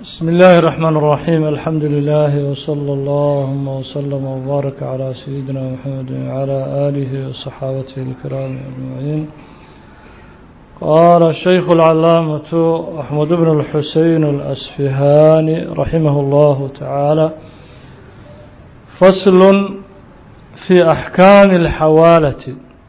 بسم الله الرحمن الرحيم الحمد لله وصلى اللهم وسلم وبارك على سيدنا محمد وعلى آله وصحابته الكرام أجمعين قال الشيخ العلامة أحمد بن الحسين الأسفهاني رحمه الله تعالى فصل في أحكام الحوالة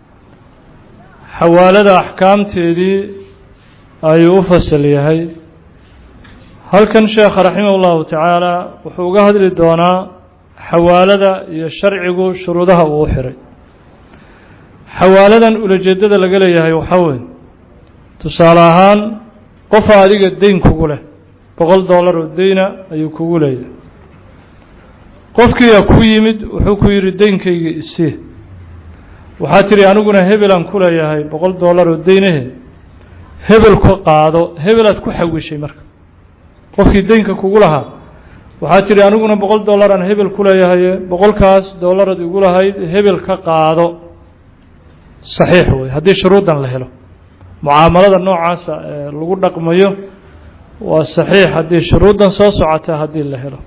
حوالة أحكام تيدي أي أفصل يهي halkan sheekha raximah ullahu tacaala wuxuu uga hadli doonaa xawaalada iyo sharcigu shuruudaha uu xiray xawaaladan ulajeedada laga leeyahay waxaa weeye tusaale ahaan qofa adiga deyn kugu leh boqol dollar oo deyna ayuu kugu leeyahay qofkiiyaa ku yimid wuxuu ku yidhi deynkayga isii waxaa tidhi aniguna hebelaan ku leeyahay boqol dollar oo deynahe hebel ka qaado hebelaad ku xawishay marka qofkii deynka kugu lahaa waxaa tidhi aniguna boqol dollar aan hebel ku leeyahaye boqolkaas dollarad igu lahayd hebel ka qaado saxiix wey haddii shuruuddan la helo mucaamalada noocaasa ee lagu dhaqmayo waa saxiix haddii shuruuddan soo socota haddii la helo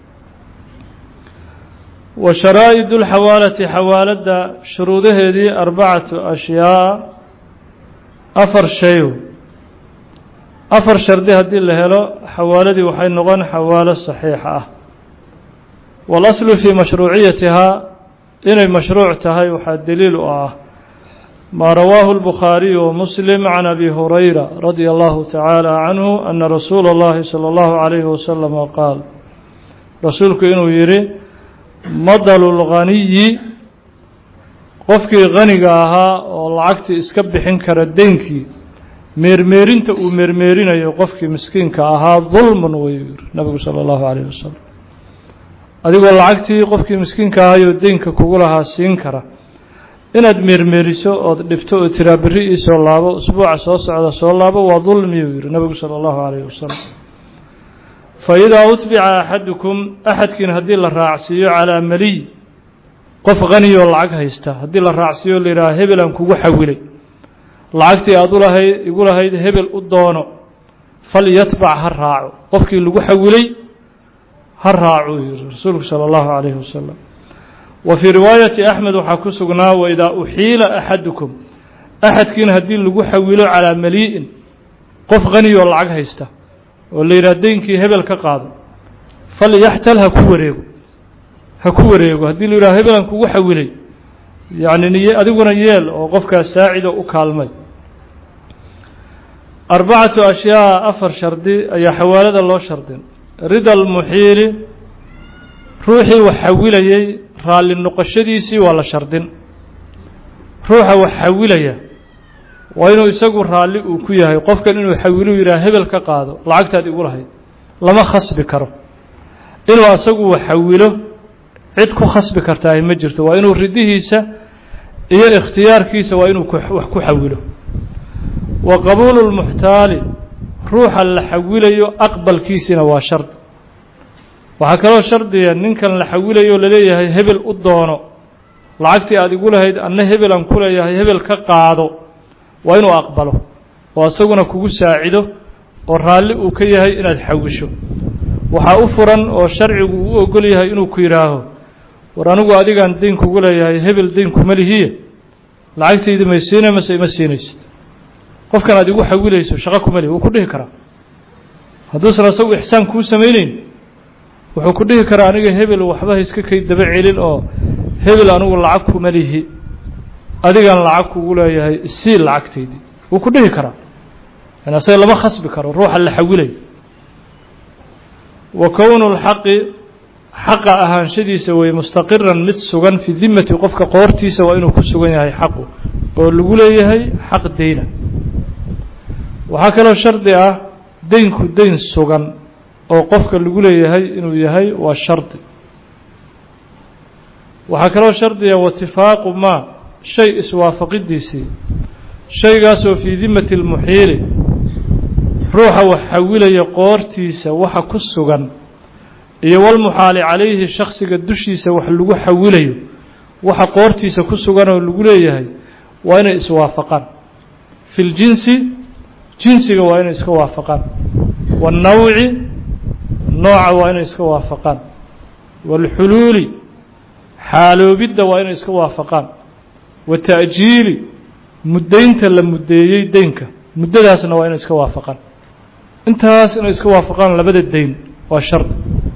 wa sharaa'id اlxawaalati xawaaladda shuruudaheedii arbacatu ashyaa afar shay afar shardi haddii la helo xawaaladii waxay noqon xawaalo saxiixa ah waalaslu fii mashruuciyatihaa inay mashruuc tahay waxaa daliil u ah maa rawaahu اlbukhaariyu wamuslim can abi hurayra radia allahu tacaala canhu ana rasuula اllahi salى اllahu calayhi wasalama qaal rasuulku inuu yidhi madalu lghaniyi qofkii haniga ahaa oo lacagtii iska bixin kara deynkii meermeerinta uu meermeerinayo qofkii miskiinka ahaa dulmun wayuu yiri nabigu sala allahu calayhi wasalam adigoo lacagtii qofkii miskiinka ahayoo deynka kugu lahaa siin kara inaad meermeeriso ood dhibto oo tiraa berri ii soo laabo usbuuca soo socda soo laabo waa dulmiyuu yihi nabigu sala allahu calayhi wasalam fa idaa utbica axadukum axadkiin haddii la raacsiiyo calaa maliy qof haniyoo lacag haysta haddii la raacsiiyo la yidhaha hebelaan kugu xawilay lacagtii aad u lahayd igu lahayd hebel u doono falyatbac ha raaco qofkii lagu xawilay ha raacuu yihi rasuulku sala allahu calayhi wasalam wa fii riwaayati axmed waxaa ku sugnaa waidaa uxiila axadukum axadkiina haddii lagu xawilo calaa malii'in qof haniyoo lacag haysta oo la yidhaha deynkii hebel ka qaado falyaxtal ha ku wareego ha ku wareego haddii la yidhaha hebelan kugu xawilay yacni niy adiguna yeel oo qofkaas saacido u kaalmay arbacatu ashyaa afar shardi ayaa xawaalada loo shardin rida almuxiili ruuxii wax xawilayey raalli noqoshadiisii waa la shardin ruuxa wax xawilaya waa inuu isagu raalli uu ku yahay qofkan inuu xawiluu yidhaha hebel ka qaado lacagtaad igu lahayd lama khasbi karo inuu asagu wax xawilo cid ku khasbi kartaahi ma jirto waa inuu ridihiisa iyo ikhtiyaarkiisa waa inuu wax ku xawilo wa qabuulu lmuxtaali ruuxa la xawilayo aqbalkiisina waa shardi waxaa kaloo shardiya ninkan la xawilayo laleeyahay hebel u doono lacagtii aad igu lahayd anna hebel aan ku leeyahay hebel ka qaado waa inuu aqbalo oo isaguna kugu saacido oo raalli uu ka yahay inaad xawisho waxaa u furan oo sharcigu u ogol yahay inuu ku yidhaaho war anigu adigaan deyn kugu leeyahay hebel deyn kuma lihiye lacagtayda may siina mase ima siinaysid qofkan aad igu xawilayso shaqo kuma lihi wuu ku dhihi karaa hadduusan asagu ixsaan kuu samayneyn wuxuu ku dhihi karaa aniga hebel waxba iska kay daba celin oo hebel anigu lacag kuma lihi adigaan lacag kugu leeyahay isii lacagtaydii wuu ku dhihi karaa yani asaga lama khasbi karo ruuxa la xawilayo wa kownu lxaqi xaqa ahaanshadiisa wey mustaqiran mid sugan fii dimati qofka qoortiisa waa inuu ku sugan yahay xaqu oo lagu leeyahay xaq deyna waxaa kaloo shardi ah deynku deyn sugan oo qofka lagu leeyahay inuu yahay waa shardi waxaa kaloo shardiga watifaaqu maa shay iswaafaqidiisii shaygaasoo fii dimati lmuxiili ruuxa wax xawilaya qoortiisa waxa ku sugan iyo walmuxaali calayhi shaksiga dushiisa wax lagu xawilayo waxa qoortiisa ku sugan oo lagu leeyahay waa inay iswaafaqaan fi ljinsi jinsiga waa inay iska waafaqaan waannawci nooca waa inay iska waafaqaan waalxuluuli xaaloobidda waa inay iska waafaqaan wa ta'jiili muddaynta la muddeeyey deynka muddadaasna waa inay iska waafaqaan intaas inay iska waafaqaan labada deyn waa shardi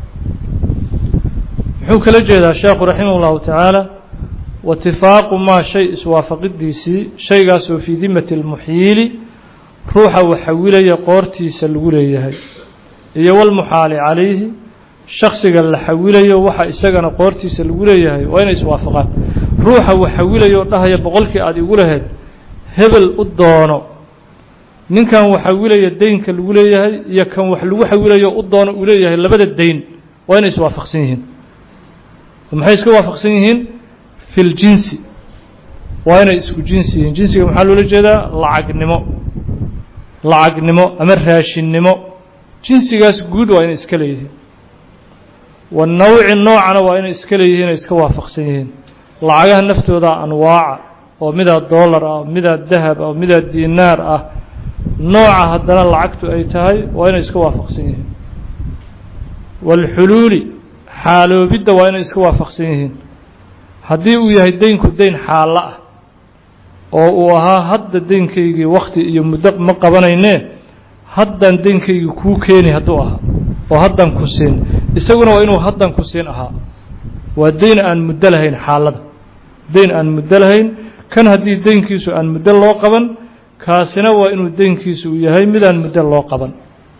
muxuu kala jeedaa sheekhu raximah اllahu tacaala waitifaaqu maa shay iswaafaqidiisii shaygaasoo fii dimati اlmuxyiili ruuxa waxawilaya qoortiisa lagu leeyahay iyo walmuxaali calayhi shaksiga la xawilayo waxa isagana qoortiisa lagu leeyahay waa inay iswaafaqaan ruuxa waxawilayo dhahaya boqolkii aada igu lahayd hebel u doono ninkan waxawilaya deynka lagu leeyahay iyo kan wax lagu xawilayo u doono uu leeyahay labada deyn waa inay iswaafaqsan yihiin maxay iska waafaqsan yihiin fi ljinsi waa inay isku jinsi yihiin jinsiga maxaa loola jeedaa lacagnimo lacagnimo ama raashinnimo jinsigaas guud waa inay iska leeyihiin wanawci noocana waa inay iska leeyihiin ay iska waafaqsan yihiin lacagaha naftooda anwaaca oo midaa dollar ah midaa dahab ah midaa dinaar ah nooca haddana lacagtu ay tahay waa inay iska waafaqsan yihiin waalxuluuli xaaloobidda waa inay iska waafaqsan yihiin haddii uu yahay deynku deyn xaallo ah oo uu ahaa hadda deynkaygii wakti iyo muddo ma qabanaynee haddaan deynkaygii kuu keeni hadduu ahaa oo haddan ku siin isaguna waa inuu haddan ku siin ahaa waa deyn aan muddo lahayn xaalada deyn aan muddo lahayn kan haddii deynkiisu aan muddo loo qaban kaasina waa inuu deynkiisu uu yahay midaan muddo loo qaban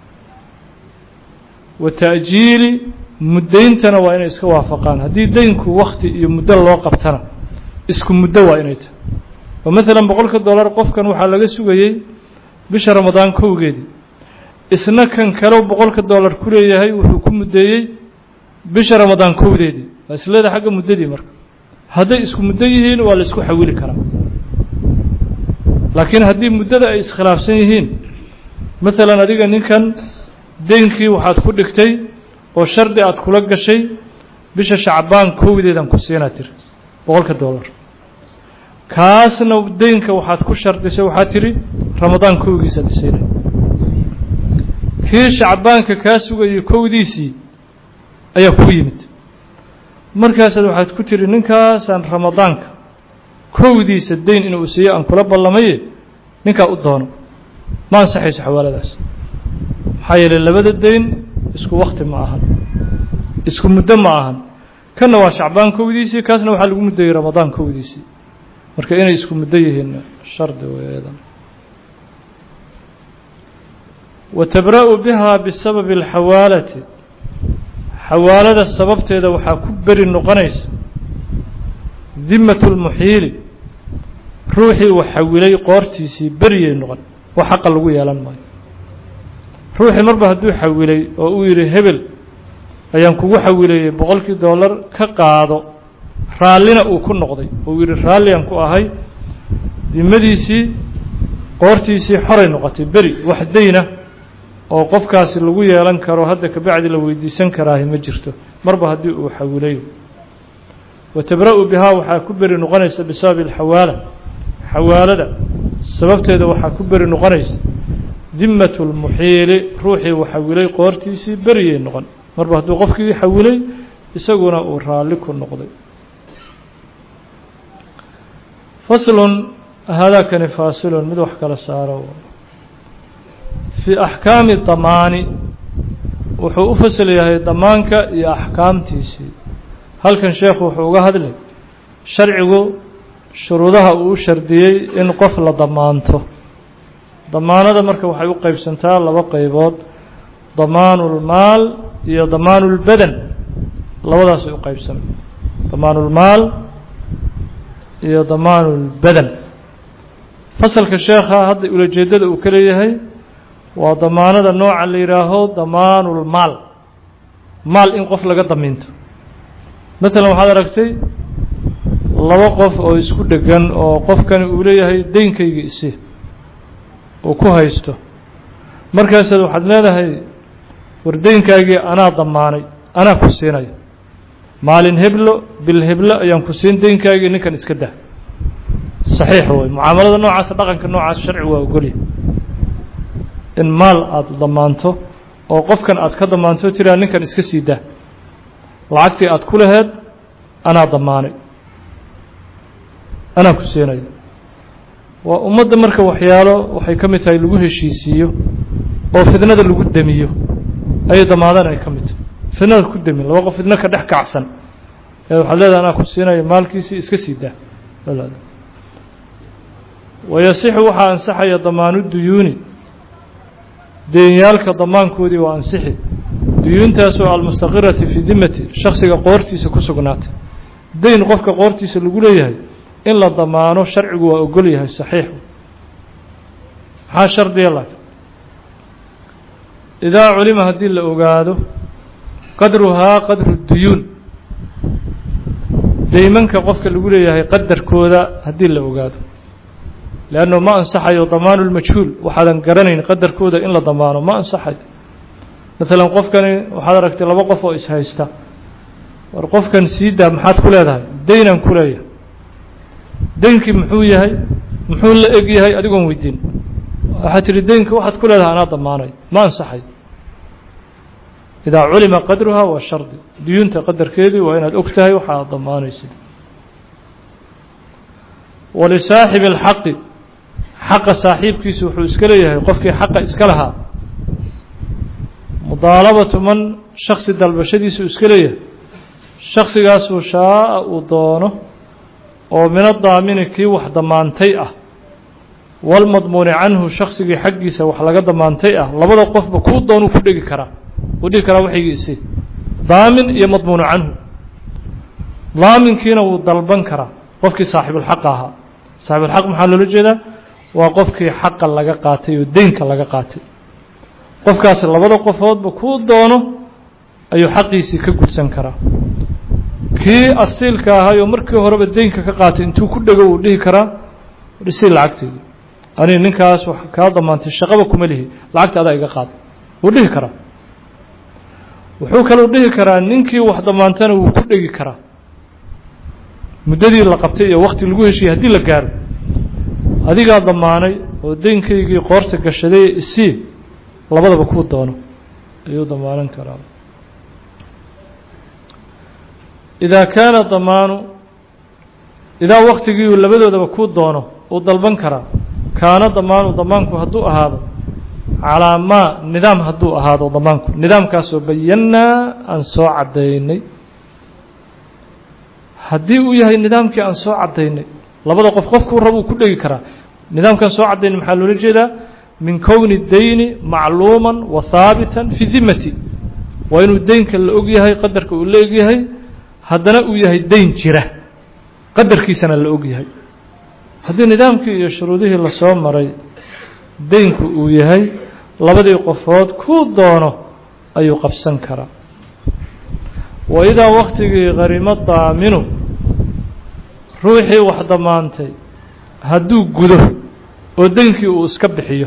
wa ta'jiili muddayntana waa inay iska waafaqaan haddii deynku wakti iyo muddo loo qabtana isku muddo waa inay tahay oo maalan boqolka dollar qofkan waxaa laga sugayey bisha ramadaan kowgeedii isna kan kale boqolka dollar ku leeyahay wuxuu ku muddeeyey bisha ramadaan kowdeedii waa isleeda xagga muddadii marka hadday isku muddo yihiin waa la isku xawili karaa laakiin haddii muddada ay iskhilaafsan yihiin maalan adiga ninkan deynkii waxaad ku dhigtay oo shardi aad kula gashay bisha shacbaan kowdeedan ku siinaa tiri boqolka dollar kaasna deynka waxaad ku shardisay waxaad tidhi ramadaan kowgiisaad siinay kii shacbaanka kaa sugayay kowdiisii ayaa kuu yimid markaasaad waxaad ku tidhi ninkaasaan ramadaanka kowdiisa deyn inuu siiyo aan kula ballamaye ninkaa u doono ma ansaxayso xawaaladaas maxaa yeeley labada deyn isku wakti ma ahan isku muddo ma ahan kanna waa shacbaan kowdiisii kaasna waxaa lagu muddeeyey ramadaan kowdiisii marka inay isku muddo yihiin shardi weedan wa tabra'u bihaa bisababi alxawaalati xawaalada sababteeda waxaa ku beri noqonaysa dimatu lmuxiili ruuxii uu xawilay qoortiisii beriyay noqon wax xaqa lagu yeelan maayo ruuxii marba hadduu xawilay oo uu yidhi hebel ayaan kugu xawilayey boqolkii dollar ka qaado raallina uu ku noqday uu yidhi raalliaan ku ahay dimadiisii qoortiisii xoray noqotay beri wax dayna oo qofkaasi lagu yeelan karo hadda kabacdi la weydiisan karaahi ma jirto marba haddii uu xawilayo wa tabra'u bihaa waxaa ku beri noqonaysa bisababi alxawaala xawaalada sababteeda waxaa ku beri noqonaysa dimatu lmuxiili ruuxii uu xawilay qoortiisii beriyay noqon marba hadduu qofkii xawilay isaguna uu raalli ku noqday faslun haadaakani faasilun mid wax kala saaro fii axkaami damaani wuxuu u fasal yahay damaanka iyo axkaamtiisii halkan sheekhu wuxuu uga hadlay sharcigu shuruudaha uu u shardiyey in qof la damaanto damaanada marka waxay u qeybsantaa laba qeybood damaanu lmaal iyo damaanu lbadan labadaasay u qeybsana damaanu lmaal iyo damaanu lbadan fasalka sheekha hadda ulajeedada uu ka leeyahay waa damaanada nooca la yidhaaho damaanulmaal maal in qof laga damiinto maalan waxaad aragtay laba qof oo isku dhegan oo qofkani uu leeyahay deynkayga isi uu ku haysto markaasaad waxaad leedahay war deynkaagii anaa damaanay anaa ku siinaya maalin heblo bil heblo ayaan ku siin deynkaagii ninkan iska dah saxiix way mucaamalada noocaasa dhaqanka noocaas sharci waa ogolya in maal aada damaanto oo qofkan aad ka damaanto tiraa ninkan iska sii daa lacagtii aad ku laheed anaa damaanay anaa ku siinaya waa ummadda marka waxyaalo waxay ka mid tahay lagu heshiisiiyo oo fidnada lagu demiyo ayay damaadaan ay ka mid tahay fidnada ku demin laba qof fidno ka dhex kacsan ee waxaad leedahay anaa ku siinaya maalkiisii iska sii daa wayasixu waxaa ansaxaya damaanu duyuuni deenyaalka damaankoodii waa ansixi duyuuntaasoo almustaqirati fii dimati shaksiga qoortiisa ku sugnaatay deyn qofka qoortiisa lagu leeyahay in la damaano sharcigu waa ogol yahay saxiixu maxaa shardiya laakiin idaa culima haddii la ogaado qadruhaa qadru duyuun deymanka qofka lagu leeyahay qadarkooda haddii la ogaado leannu ma ansaxayo damaanu lmajhuul waxaadan garanayn qadarkooda in la damaano ma ansaxayo maalan qofkani waxaad aragtay laba qof oo ishaysta war qofkan sii daa maxaad ku leedahay deynaan ku leeyahay deynkii muxuu yahay muxuu la eg yahay adigoon weydiin waxaad tihi deynka waxaad ku leedahay anaa damaanay ma ansaxayo idaa culima qadruhaa waa shardi duyuunta qadarkeedii waa inaad og tahay waxa aad damaanaysid walisaaxibi اlxaqi xaqa saaxiibkiisu wuxuu iska leeyahay qofkii xaqa iska lahaa mudaalabatu man shaksi dalbashadiisu iska leeyahay shaksigaasuu shaaa uu doono oo min adaamini kii wax damaantay ah walmadmuuni canhu shaksigii xaggiisa wax laga damaantay ah labada qofba kuu doonuu ku dhegi karaa uu dhihi karaa waxaygii isi daamin iyo madmuunu canhu daaminkiina wuu dalban karaa qofkii saaxibulxaqa ahaa saaxibulxaq maxaa loola jeedaa waa qofkii xaqa laga qaatay oo deynka laga qaatay qofkaasi labada qofoodba kuu doono ayuu xaqiisii ka gudsan karaa kii asiilka ahay oo markii horeba deynka ka qaatay intuu ku dhego uu dhihi karaa dhisi lacagteedi ani ninkaas wax kaa damaantay shaqaba kuma lihi lacagta adaa iga qaada wuu dhihi karaa wuxuu kaluu dhihi karaa ninkii wax damaantana wuu ku dhegi karaa muddadii la qabtay iyo wakti lagu heshiiyey haddii la gaaro adigaa damaanay oo deynkaygii qoorta gashaday isii labadaba kuu doono ayuu damaanan karaa idaa kaana damaanu idaa waktigiiu labadoodaba kuu doono uu dalban karaa kaana damaanu damaanku hadduu ahaado calaa maa nidaam hadduu ahaado damaanku nidaamkaasoo bayannaa aan soo caddaynay haddii uu yahay nidaamkii aan soo caddaynay labada qof qofkuu rab uu ku dhegi karaa nidaamkaan soo caddaynay maxaa loola jeedaa min kowni dayni macluuman wa haabitan fi dimati waa inuu deynka la og yahay qadarka uu la og yahay haddana uu yahay deyn jira qadarkiisana la og yahay haddii nidaamkii iyo shuruudihii lasoo maray deynku uu yahay labadii qofood kuu doono ayuu qabsan karaa wa idaa waktigii qarimo daaminu ruuxii wax damaantay hadduu gudo oo deynkii uu iska bixiyo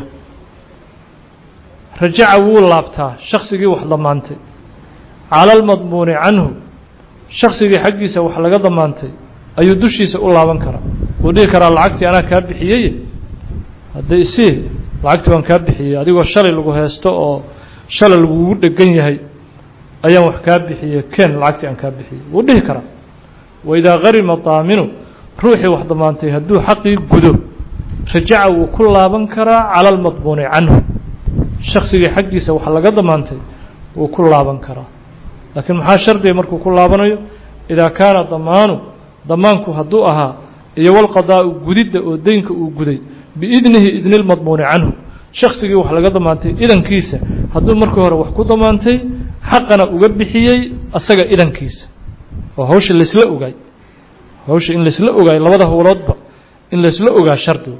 rajaca wuu laabtaa shaksigii wax damaantay cala almadmuuni canhu shaksigii xaggiisa wax laga damaantay ayuu dushiisa u laaban karaa wuu dhihi karaa lacagtii anaa kaa bixiyey hadda isii lacagtii waan kaa bixiyey adigoo shalay lagu heesto oo shalay lagugu dhegan yahay ayaan wax kaa bixiyey ken lacagtii aan kaa bixiyey wuu dhihi karaa waidaa qarima daaminu ruuxii wax damaantay hadduu xaqii gudo rajaca wuu ku laaban karaa cala almadmuuni canhu shaksigii xaggiisa wax laga damaantay wuu ku laaban karaa laakiin maxaa shardiga markuu ku laabanayo idaa kaana damaanu damaanku hadduu ahaa iyo walqadaa'u gudidda oo deynka uu guday biidnihi idni lmadmuuni canhu shaksigii wax laga damaantay idankiisa hadduu markii hore wax ku damaantay xaqana uga bixiyey asaga idankiisa oo hawsha laysla ogaay hawsha in laysla ogaay labada howloodba in laysla ogaa shardigu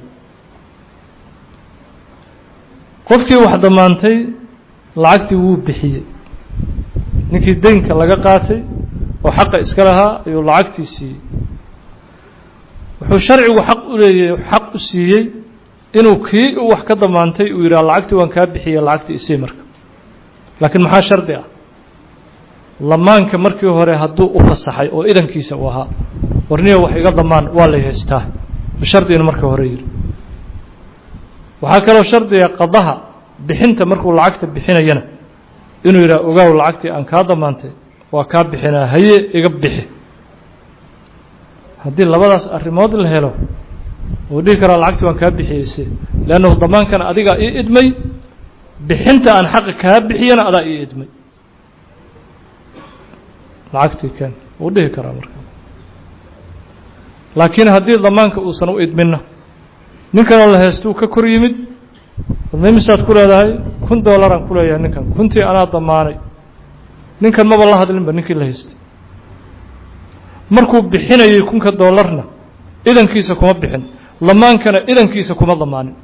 qofkii wax damaantay lacagtii wuu bixiyey ninkii deynka laga qaatay oo xaqa iska lahaa ayuu lacagtii siiyey wuxuu sharcigu xaq u leeyahy xaq u siiyey inuu kii u wax ka damaantay uu yidhaha lacagtii waan kaa bixiyey lacagtii isii marka laakiin maxaa shardi ah lamaanka markii hore hadduu u fasaxay oo idankiisa uu ahaa warniya wax iga damaan waa lay haystaa bishardi inu markii hore yidhi waxaa kaloo shardiga qadaha bixinta markuu lacagta bixinayana inuu yidhaha ogaaw lacagtii aan kaa damaantay waa kaa bixinaa haye iga bixi haddii labadaas arrimood la helo wuu dhihi karaa lacagtii waan kaa bixiyeyse leannahu damaankan adigaa ii idmay bixinta aan xaqa kaa bixiyana adaa ii idmay lacagtii ken wuu dhihi karaa marka laakiin haddii damaanka uusan u idminna ninkanoo la heystuu ka kor yimid misaad ku leedahay kun doolaraan ku leeyahay ninkan kuntii anaa damaanay ninkan maba la hadlinba ninkii la haystay markuu bixinayay kunka doolarna idankiisa kuma bixin damaankana idankiisa kuma damaanin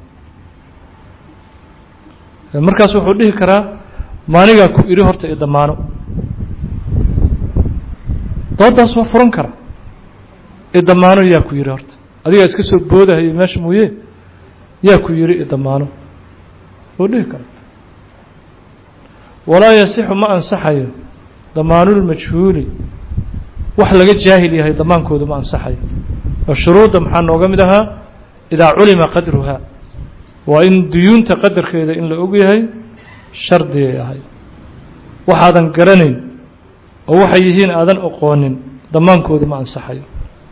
markaas wuxuu dhihi karaa maanigaa ku idhi horta i damaano doodaas waa furan kara i damaano yaa ku yidhi horta adigaa iska soo boodahayay meesha mooye yaa ku yidhi i damaano wuu dhihi kara walaa yasixu ma ansaxayo damaanulmajhuuli wax laga jaahil yahay damaankoodu ma ansaxayo oo shuruudda maxaa nooga mid ahaa idaa culima qadruhaa waa in duyuunta qadarkeeda in la og yahay shardigay ahay waxaadan garanayn oo waxay yihiin aadan oqoonin damaankoodu ma ansaxayo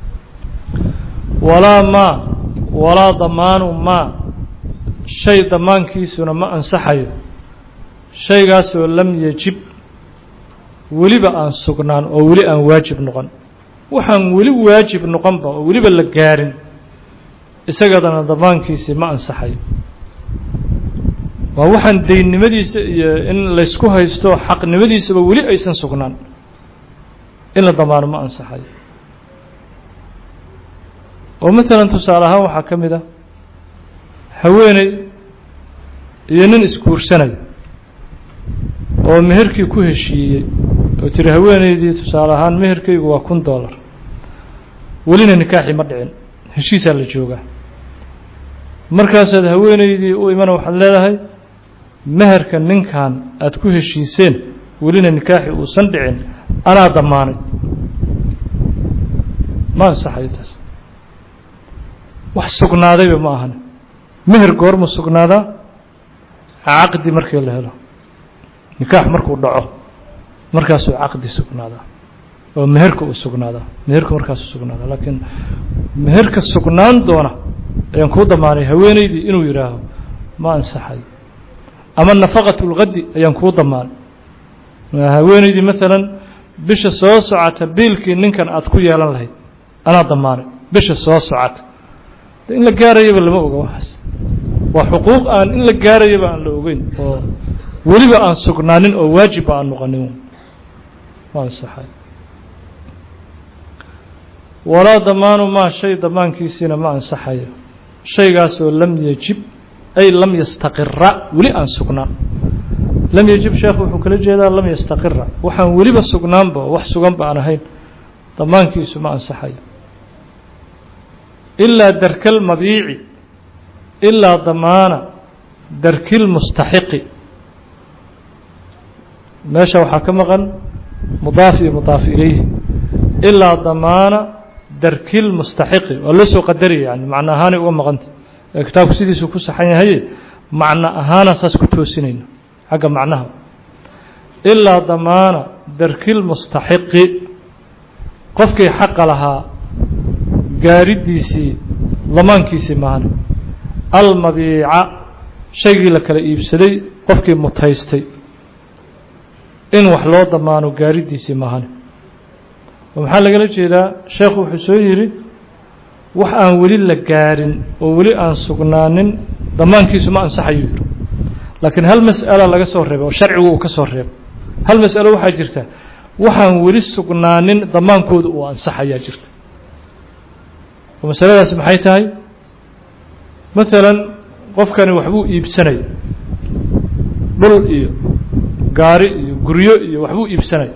walaa maa walaa damaanu maa shay damaankiisuna ma ansaxayo shaygaasoo lam yajib weliba aan sugnaan oo weli aan waajib noqon waxaan weli waajib noqonba oo weliba la gaarin isagadana damaankiisii ma ansaxayo waa waxaan daynnimadiisa iyo in laysku haysto xaqnimadiisaba weli aysan sugnaan in la damaano ma ansaxayo oo maalan tusaale ahaan waxaa ka mid ah haweeney iyo nin isguursanaya oo meherkii ku heshiiyey oo tiri haweeneydii tusaale ahaan meherkaygu waa kun dollar welina nikaaxii ma dhicin heshiisaa la joogaa markaasaad haweeneydii u imana waxaad leedahay meherka ninkan aada ku heshiiseen welina nikaaxii uusan dhicin anaa damaanay ma ansaxayo taas wax sugnaadayba ma ahan meher goormu sugnaadaa caqdi markii la helo nikaax markuu dhaco markaasuu caqdi sugnaadaa oo meherka uu sugnaadaa meherka markaasuu sugnaadaa laakiin meherka sugnaan doona ayaan kuu damaanay haweeneydii inuu yidhaaho ma ansaxayo ama nafaqat اlgadi ayaan kuu damaanay haweeneydii maalan bisha soo socota biilkii ninkan aad ku yeelan lahayd anaa damaanay bisha soo socota in la gaarayaba lama oga waxaas waa xuquuq aan in la gaarayaba aan la ogeyn oo weliba aan sugnaanin oo waajibba aan noqonin ma ansaxay walaa damaanu maa shay damaankiisiina ma ansaxayo shaygaasoo lam yajib ay lam yastaqira weli aan sugnaan lam yajib sheekhu wuxuu kala jeedaa lam yastaqira waxaan weliba sugnaanba wax suganba aan ahayn damaankiisu ma ansaxayo ilaa darka lmabiici ilaa damaana darki lmustaxiqi meesha waxaa ka maqan mudaaf iyo mudaaf ilayhi ilaa damaana darki lmustaxiqi waa loo soo qadaraya yani macno ahaanay uga maqanta ee kitaabku sidiisuu ku saxan yahaye macno ahaana saas ku toosinayna xagga macnaha ilaa damaana darki lmustaxiqi qofkii xaqa lahaa gaaridiisii damaankiisii maahane almabiica shaygii la kala iibsaday qofkii mutaystay in wax loo damaano gaaridiisii maahane oo maxaa lagala jeedaa sheekhu wuxuu soo yidhi wax aan weli la gaarin oo weli aan sugnaanin damaankiisu ma ansaxayuu yidhi laakiin hal mas'ala laga soo reebay oo sharcigu uu ka soo reebay hal mas'alo waxaa jirta waxaan weli sugnaanin damaankooda uu ansaxayaa jirta oo masaladaasi maxay tahay maalan qofkani waxbuu iibsanaya dhul iyo gaari iyo guryo iyo waxbuu iibsanaya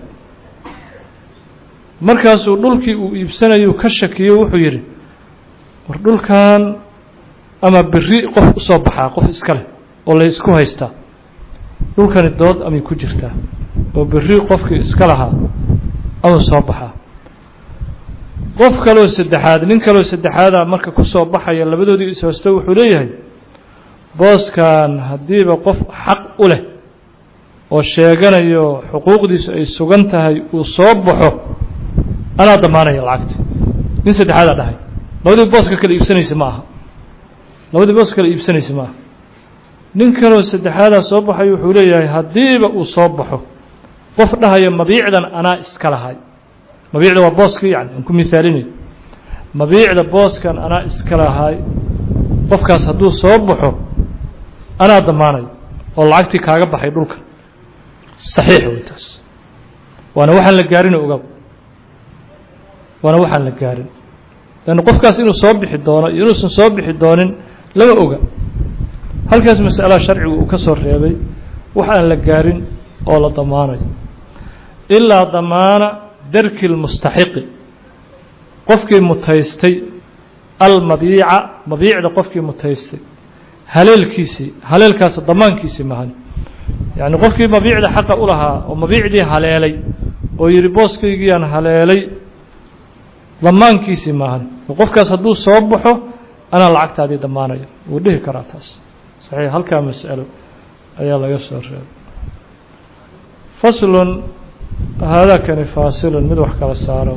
markaasuu dhulkii uu iibsanayu ka shakiyo wuxuu yidhi war dhulkan ama beri qof usoo baxaa qof iska leh oo la isku haystaa dhulkani dood amay ku jirtaa oo beri qofkii iska lahaa amuu soo baxaa qof kaloo saddexaad nin kaloo saddexaada marka ku soo baxaya labadoodii ishoosto wuxuu leeyahay booskan haddiiba qof xaq u leh oo sheeganayo xuquuqdiisu ay sugan tahay uu soo baxo anaa damaanaya lacagta nin saddexaadaa dhahay labadii booska kale iibsanaysa ma aha labadii booska kale iibsanaysa ma aha nin kaloo saddexaadaa soo baxay wuxuu leeyahay haddiiba uu soo baxo qof dhahaya mabiicdan anaa iska lahay mabiicda waa booskii yani aan ku mihaalinayo mabiicda booskan anaa iska lahay qofkaas hadduu soo baxo anaa damaanayo oo lacagtii kaaga baxay dhulka saxiix wey taas waana waxaan la gaarin ogaab waana waxaan la gaarin leanna qofkaas inuu soo bixi doono iyo inuusan soo bixi doonin lama oga halkaas masalaha sharcigu uu ka soo reebay wax aan la gaarin oo la damaanayo ilaa damaana darki lmustaxiqi qofkii mutaystay almabiica mabiicda qofkii mutaystay haleelkiisii haleelkaas damaankiisii mahan yacni qofkii mabiicda xaqa u lahaa oo mabiicdii haleelay oo yidhi booskaygiyaan haleelay damaankiisii maahan qofkaas hadduu soo baxo anaa lacagtaadii damaanaya wuu dhihi karaa taas saxiix halkaa mas'alo ayaa laga soo reebay faslun haadakani faasilun mid wax kala saaro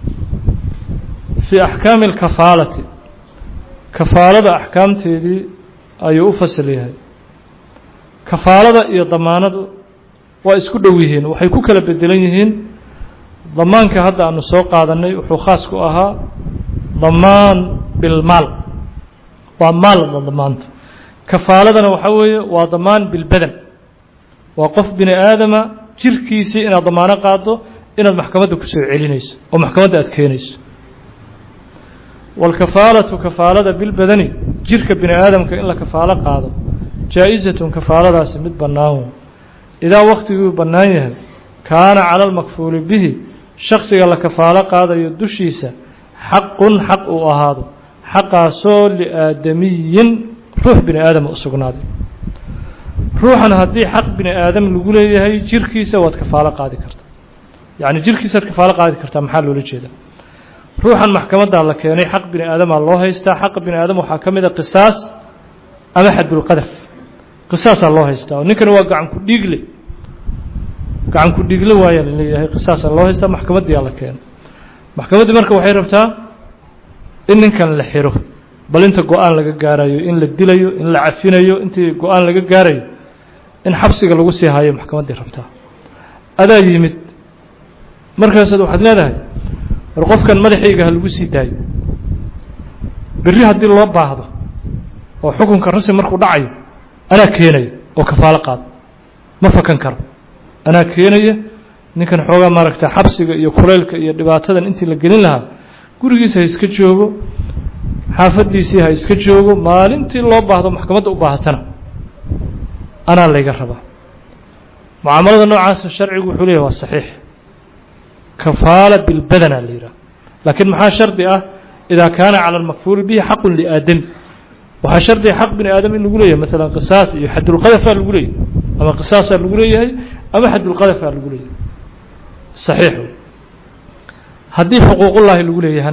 fii axkaami alkafaalati kafaalada axkaamteedii ayuu u fasal yahay kafaalada iyo damaanadu waa isku dhow yihiin waxay ku kala bedelan yihiin damaanka hadda aanu soo qaadanay wuxuu khaas ku ahaa damaan bilmaal waa maal damaanto kafaaladana waxaa weeye waa damaan bilbadan waa qof bini aadama jirkiisii inaad damaano qaado inaad maxkamadda ku soo celinayso oo maxkamadda aad keenayso wاlkafaalatu kafaalada bilbadani jirka bini aadamka in la kafaalo qaado jaa-izatun kafaaladaasi mid bannaan idaa waktiguu bannaan yahay kaana cala almakfuuli bihi shaksiga la kafaalo qaadayo dushiisa xaqun xaq uu ahaado xaqaasoo liaadamiyin ruux bini aadama u sugnaaday ruuxan haddii xaq bini aadam lagu leeyahay jirkiisa waad kafaalo qaadi kartaa yacni jirkiisaad kafaalo qaadi kartaa maxaa loola jeedaa ruuxan maxkamaddaa la keenay xaq bini aadamaa loo haystaa xaqa bini aadam waxaa ka mid a qisaas ama xadulqadaf qisaasaa loo haystaa oo ninkani waa gacan ku dhiigle gacan ku dhiigle waayaa la leeyahay qisaasaa loo haystaa maxkamaddiyaa la keenay maxkamaddii marka waxay rabtaa in ninkan la xiro bal inta go-aan laga gaarayo in la dilayo in la cafinayo intii go-aan laga gaarayo in xabsiga lagu sii hayo maxkamaddii rabtaa adaa yimid markaasaad waxaad leedahay war qofkan madaxayga ha lagu sii daayo berri haddii loo baahdo oo xukunka rasmi markuu dhacayo anaa keenaya oo kafaalo qaado ma fakan karo anaa keenaya ninkan xoogaa maaragta xabsiga iyo kuleylka iyo dhibaatadan intii la gelin lahaa gurigiisa ha iska joogo xaafaddiisii ha iska joogo maalintii loo baahdo maxkamadda u baahatana anaa layga rabaa mucaamalada noocaasa sharcigu wuxuu leeyahy waa saxiix kafaala bilbadana la yidhaha laakiin maxaa shardi ah idaa kaana cala almakfuuli bihi xaqun liaadami waxaa shardiga xaq bini aadam in lagu leeyahay maalan qisaas iyo xadulqadafaa lagu leeyahay ama qisaasaa lagu leeyahay ama xadulqadafaa lagu leeyahay saxiix haddii xuquuqullaahi lagu leeyahana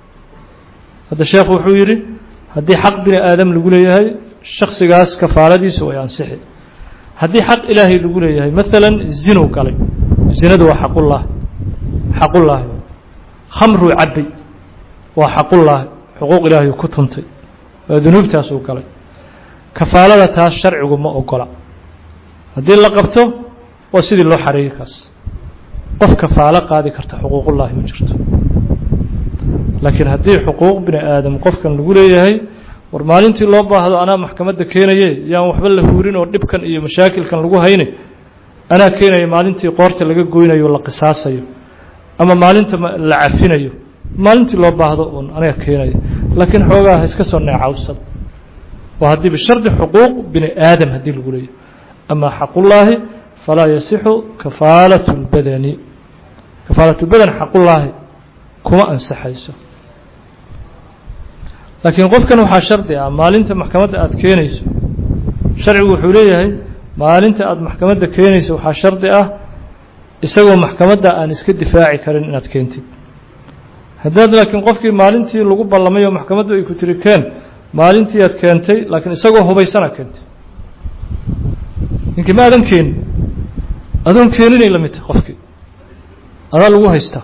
hadda sheekhu wuxuu yidhi haddii xaq bini aadam lagu leeyahay shaksigaas kafaaladiisu way ansixi haddii xaq ilaahay lagu leeyahay maalan zinu galay zinadu waa xaqullaah xaqullaahi khamruu cabbay waa xaqullaahi xuquuq ilaahay ku tuntay waa dunuubtaasuu galay kafaalada taas sharcigu ma ogola haddii la qabto waa sidii loo xareeyey kaas qof kafaalo qaadi karta xuquuqullaahi ma jirto laakiin haddii xuquuq bini aadam qofkan lagu leeyahay war maalintii loo baahdo anaa maxkamadda keenaye yaan waxba la huurin oo dhibkan iyo mashaakilkan lagu hayne anaa keenaya maalintii qoorta laga goynayo la qisaasayo ama maalinta la cafinayo maalintii loo baahdo uun aniga keenaya laakiin xoogaa ha iska soo neecawsad waa haddii bishardi xuquuq bini aadam haddii lagu leeyahay ama xaqullaahi falaa yasixu kafaalat اlbadani kafaalat lbadan xaqullaahi kuma ansaxayso laakiin qofkan waxaa shardi ah maalinta maxkamadda aada keenayso sharcigu wuxuu leeyahay maalinta aada maxkamadda keenayso waxaa shardi ah isagoo maxkamadda aan iska difaaci karin inaad keentid haddaad laakiin qofkii maalintii lagu ballamay oo maxkamaddu ay ku tiri keen maalintii aad keentay laakiin isagoo hubaysana keentay ninkii ma aadan keenin adoon keeninay la mid tahay qofkii adaa lagu haystaa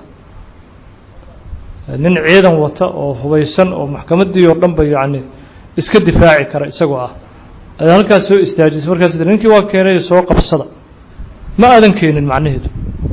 nin ciidan wata oo hubaysan oo maxkamaddii oo dhan ba yacni iska difaaci kara isagoo ah ayaa halkaas soo istaajisay markaas ninkii waa keenay soo qabsada ma aadan keenin macnaheedu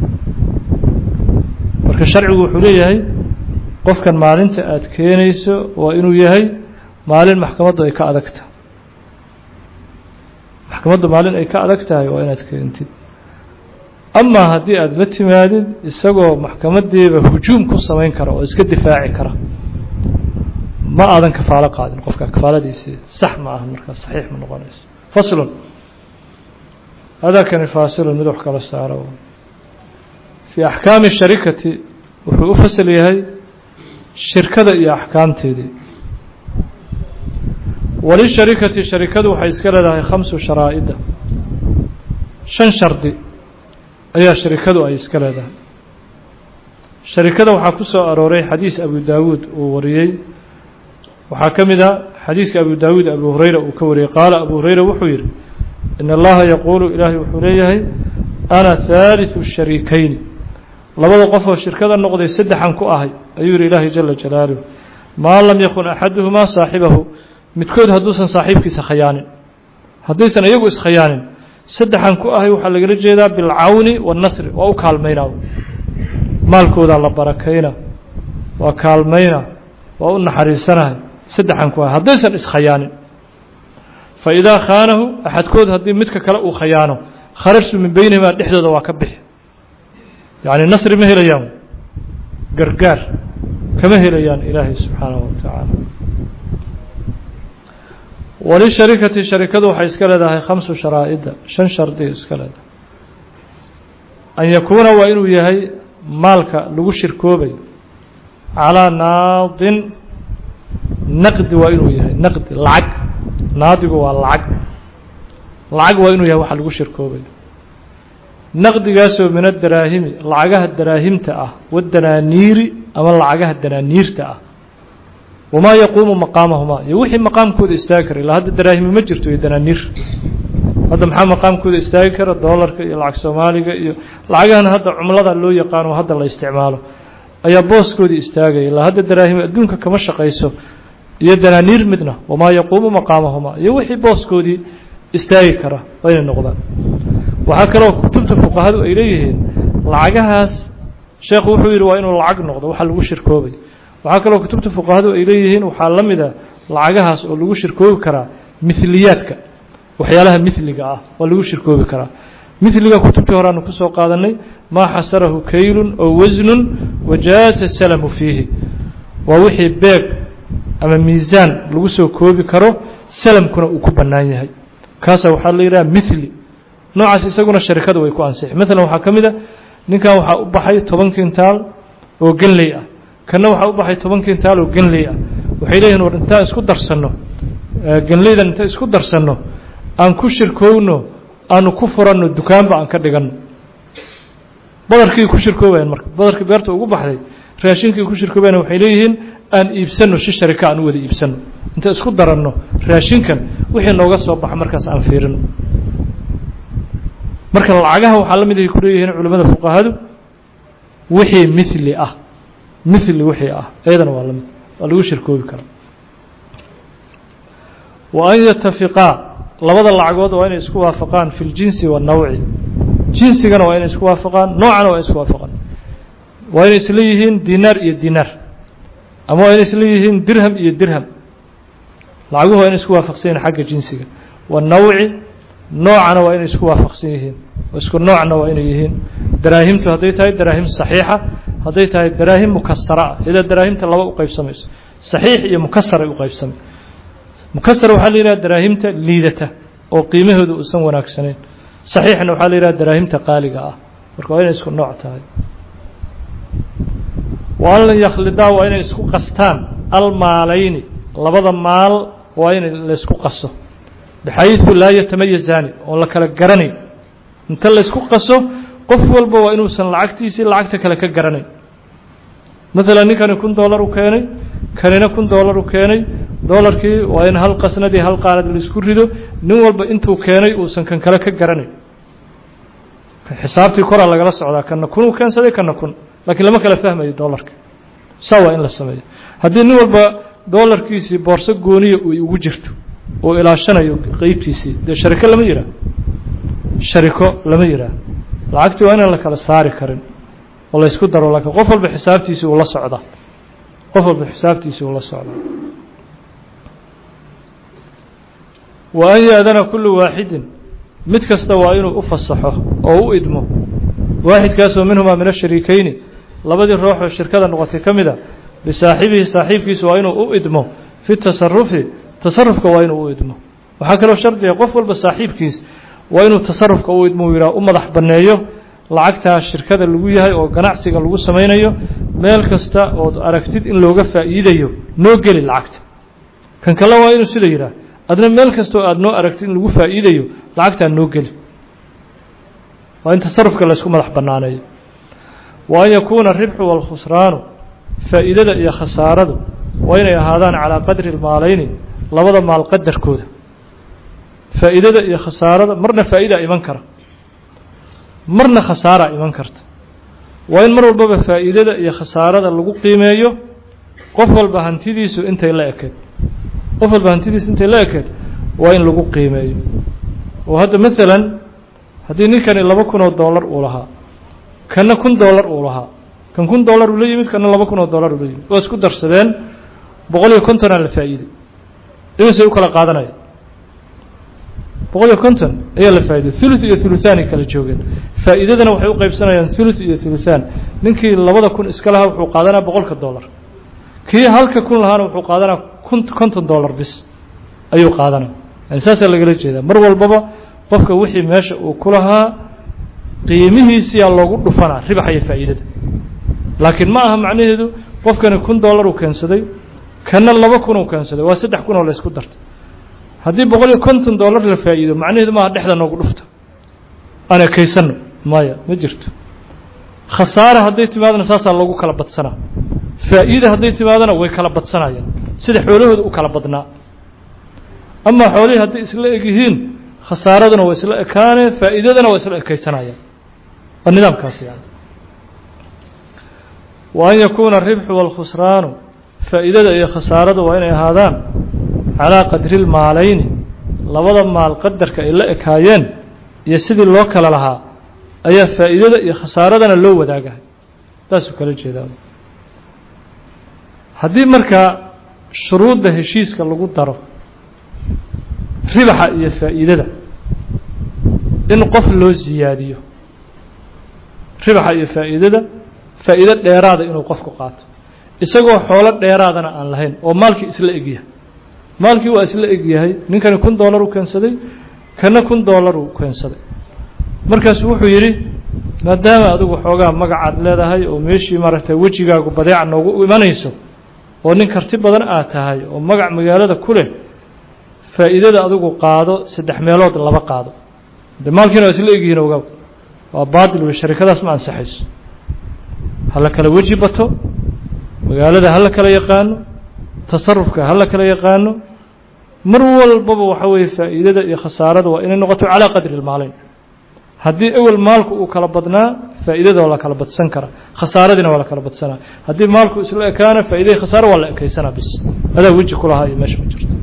marka sharcigu wuxuu leeyahay qofkan maalinta aada keenayso waa inuu yahay maalin maxkamaddu ay ka adag tahay maxkamaddu maalin ay ka adag tahay waa inaad keentid amaa haddii aada la timaadid isagoo maxkamaddiiba hujuum ku samayn kara oo iska difaaci kara ma aadan kafaalo qaadin qofka kafaaladiisii sax ma aha markaa saxiix ma noqonayso faslun hadakani faasilun mid wax kala saaro fii axkaami sharikati wuxuu u fasal yahay shirkada iyo axkaamteedii walisharikati sharikadu waxay iska leedahay khamsu sharaa'ida shan shardi ayaa sharikadu ay iska leedahay sharikada waxaa ku soo arooray xadiis abu daawuud uu wariyey waxaa ka mid a xadiiska abu daawuud abu hurayra uu ka wariyey qaala abu hurayra wuxuu yidhi in allaha yaquulu ilaahay wuxuu leeyahay ana haaliثu shariikayni labada qof oo shirkada noqday saddexan ku ahay ayuu yihi ilaahay jala jalaaluh maa lam yakun axaduhumaa saaxibahu midkood hadduusan saaxiibkiisa khayaanin haddaysan iyagu iskhayaanin saddexan ku ahay waxaa lagala jeedaa bilcawni waannasri waa u kaalmayna maalkoodaa la barakayna waa kaalmayna waa u naxariisanahay saddexan ku ahay haddaysan iskhayaanin fa idaa khaanahu axadkood haddii midka kale uu khayaano kharajtu min beynihimaa dhexdooda waa ka bixi yacni nasri ma helayaan gargaar kama helayaan ilaahay subxaanahu wa tacaala walisharikati sharikadu waxay iska leedahay khamsu sharaa'ida shan shardi iska leedahay an yakuuna waa inuu yahay maalka lagu shirkoobayo calaa naadin naqdi waa inuu yahay naqdi lacag naadigu waa lacag lacag waa inuu yahay waxa lagu shirkoobayo naqdigaasoo min adaraahimi lacagaha daraahimta ah wadanaaniiri ama lacagaha danaaniirta ah wamaa yaquumu maqaamahumaa iyo wixii maqaamkooda istaagi kara ilaa hadda daraahimi ma jirto iyo danaaniir hadda maxaa maqaamkooda istaagi kara doolarka iyo lacag soomaaliga iyo lacagahan hadda cumlada loo yaqaano hadda la isticmaalo ayaa booskoodii istaagaya ilaa hadda daraahimi adduunka kama shaqayso iyo danaaniir midna wamaa yaquumu maqaamahumaa iyo wixii booskoodii istaagi kara waa inay noqdaan waxaa kaloo kutubta fuqahadu ay leeyihiin lacagahaas sheekhu wuxuu yidhi waa inuu lacag noqdo waxa lagu shirkoobay waxaa kaloo kutubta fuqahadu ay leeyihiin waxaa la mid a lacagahaas oo lagu shirkoobi karaa miliyaadka waxyaalaha miliga ah waa lagu shirkoobi karaa miliga kutubtii horeanu kusoo qaadanay maa xasarahu kaylun oo wasnun wajaasa salamu fiihi waa wixii beeg ama miisaan lagu soo koobi karo salamkuna uu ku bannaan yahay kaasa waxaa la yidhaha mili noocaas isaguna sharikadu way ku ansixi maalan waxaa ka mid a ninkan waxaa u baxay toban kintaal oo genley ah kanna waxaa u baxay toban kintaal oo genley ah waxay leeyihin war intaan isku darsanno genleydan intaan isku darsanno aan ku shirkoowno aanu ku furanno dukaanba aan ka dhiganno badarkii ku shirkoobayan marka badarkii beerta ugu baxday raashinkii ku shirkoobayan waxay leeyihiin aan iibsanno si sharika aan u wada iibsanno inta isku daranno raashinkan wixii nooga soo baxa markaas aan fiirino marka lacagaha waxaa la mid ay ku leeyihiin culimmada fuqahadu wixii mili ah mili wixii ah iyadana waa lamid waa lagu shirkoobi karaa wa an yatafiqaa labada lacagood waa inay isku waafaqaan fi ljinsi waannawci jinsigana waa inay isku waafaqaan noocana waa inay isku waafaqaan waa inay isla yihiin dinaar iyo dinaar ama waa inay isla yihiin dirham iyo dirham lacaguhu waa inay isku waafaqsan yihin xagga jinsiga wanawci noocana waa inay isku waafaqsan yihiin isku noocna waa inay yihiin daraahimtu hadday tahay daraahim saxiixa hadday tahay daraahim mukasara ah iyadoo daraahimta laba u qaybsamayso saxiix iyo mukasaray u qaybsamay mukasar waxaa la yidhaha daraahimta liidata oo qiimahooda uusan wanaagsanayn saxiixna waxaa la yidhaha daraahimta qaaliga ah marka waa inay isku nooc tahay wa an yakhlidaa waa inay isku qastaan almaalayni labada maal waa in laysku qaso bxayثu laa yatamayazaani oon la kala garanayn inta laysku qaso qof walba waa inuusan lacagtiisii lacagta kale ka garanayn maala ninkani kun dollar u keenay kanina kun dollar u keenay dolarkii waa in hal qasnadii hal qaanad laisku rido nin walba intuu keenay uusan kan kale ka garanayn xisaabtii koraa lagala socdaa kana kun uu keensaday kana kun laakiin lama kala fahmayo dollarka saa waa in la sameeyo haddii nin walba dollarkiisii boorso gooniya ay ugu jirto oo ilaashanayo qeybtiisii dee shariko lama yidhaah shariko lama yidhaah lacagtii waa inaan la kala saari karin oo la ysku daro laakiin qof walba xisaabtiisii uu la socdaa qof walba xisaabtiisii uu la socdaa wa an yaadana kullu waaxidin mid kasta waa inuu u fasaxo oo u idmo waaxidkaasoo minhumaa min ashariikeyni labadii ruux oo shirkada noqotay ka mid a bisaaxibihi saaxiibkiisu waa inuu u idmo fi tasarufi tasarufka waa inuu u idmo waxaa kaloo shardiga qof walba saaxiibkiis waa inuu tasarufka u idmo u yidhaha u madax banneeyo lacagtaa shirkada lagu yahay oo ganacsiga lagu samaynayo meel kasta ood aragtid in looga faa'iidayo noo geli lacagta kan kale waa inuu sida yidhaah adna meel kasta oo aada noo aragtid in lagu faa'iidayo lacagtaa noo geli waa in tasarufka laysku madax bannaaneeyo wa an yakuuna aribxu waalkhusraanu faa'iidada iyo khasaaradu waa inay ahaadaan calaa qadri lmaalayni labada maal qadarkooda faa'iidada iyo khasaarada marna faa'idaa iman kara marna khasaaraa iman karta waa in mar walbaba faa'iidada iyo khasaarada lagu qiimeeyo qof walba hantidiisu intay la ekeed qof walba hantidiisu intay la ekeed waa in lagu qiimeeyo oo hadda maalan haddii ninkani laba kun oo dollar uu lahaa kanna kun dollar uu lahaa kan kun dollar uu la yimid kanna laba kun oo dollar uu la yimid waa isku darsadeen boqol iyo kontonaa la faa'iiday imisay u kala qaadanaya boqol iyo konton ayaa la faa'iday thuluth iyo thuluthaanay kala joogeen faa'iidadana waxay u qaybsanayaan thuluth iyo thuluthaan ninkii labada kun iska lahaa wuxuu qaadanaa boqolka dollar kii halka kun lahaana wuxuu qaadanaa kun konton dollar bis ayuu qaadanaa yani saasaa lagala jeedaa mar walbaba qofka wixii meesha uu ku lahaa qiimihiisiyaa loogu dhufanaa ribaxa iyo faa'iidada laakiin ma aha macnaheedu qofkani kun dollar uu keensaday kanna laba kun uu keensaday waa saddex kun oo la ysku dartay haddii boqol iyo konton dollar la faa'iido macnaheedu maaha dhexda noogu dhufta aan ekaysanno maya ma jirto khasaare hadday timaadana saasaa loogu kala badsanaa faa'iida hadday timaadana way kala badsanayaan sida xoolahooda u kala badnaa amaa xoolihii hadday isla eg yihiin khasaaraduna waa isla ekaanee faa'iidadana waa isla ekaysanayaan waa nidaamkaas yani wa an yakuuna aribxu waalkhusraanu faa'iidada iyo khasaaradu waa inay ahaadaan calaa qadri lmaalayni labada maal qadarka ay la ekaayeen iyo sidii loo kala lahaa ayaa faa'iidada iyo khasaaradana loo wadaagahay taasuu kala jeedaa haddii markaa shuruudda heshiiska lagu daro ribaxa iyo faa'iidada in qof loo siyaadiyo ribaxa iyo faa'iidada faa'iido dheeraada inuu qofku qaato isagoo xoolo dheeraadana aan lahayn oo maalkii isla egyahay maalkii waa isla egyahay ninkani kun dollar u keensaday kana kun dollar uu keensaday markaasu wuxuu yidhi maadaama adigu xoogaa magacaad leedahay oo meeshii maaragtay wejigaagu badeeca noogu imanayso oo nin karti badan aad tahay oo magac magaalada ku leh faa'iidada adigu qaado saddex meelood laba qaado de maalkiina waa isla egyihiin ogaa waa baatil wey sharikadaas ma ansaxayso ha la kala weji bato magaalada ha la kala yaqaano tasarufka ha la kala yaqaano mar walbaba waxa weeye faa'iidada iyo khasaarada waa inay noqoto calaa qadri lmaalayn haddii ewel maalku uu kala badnaa faa'iidada waa la kala badsan karaa khasaaradiina waa la kala badsanaa haddii maalku isla ekaana faa'iidai khasaaro waa la ekaysanaa bis adaa weji ku lahaa iyo meesha ma jirto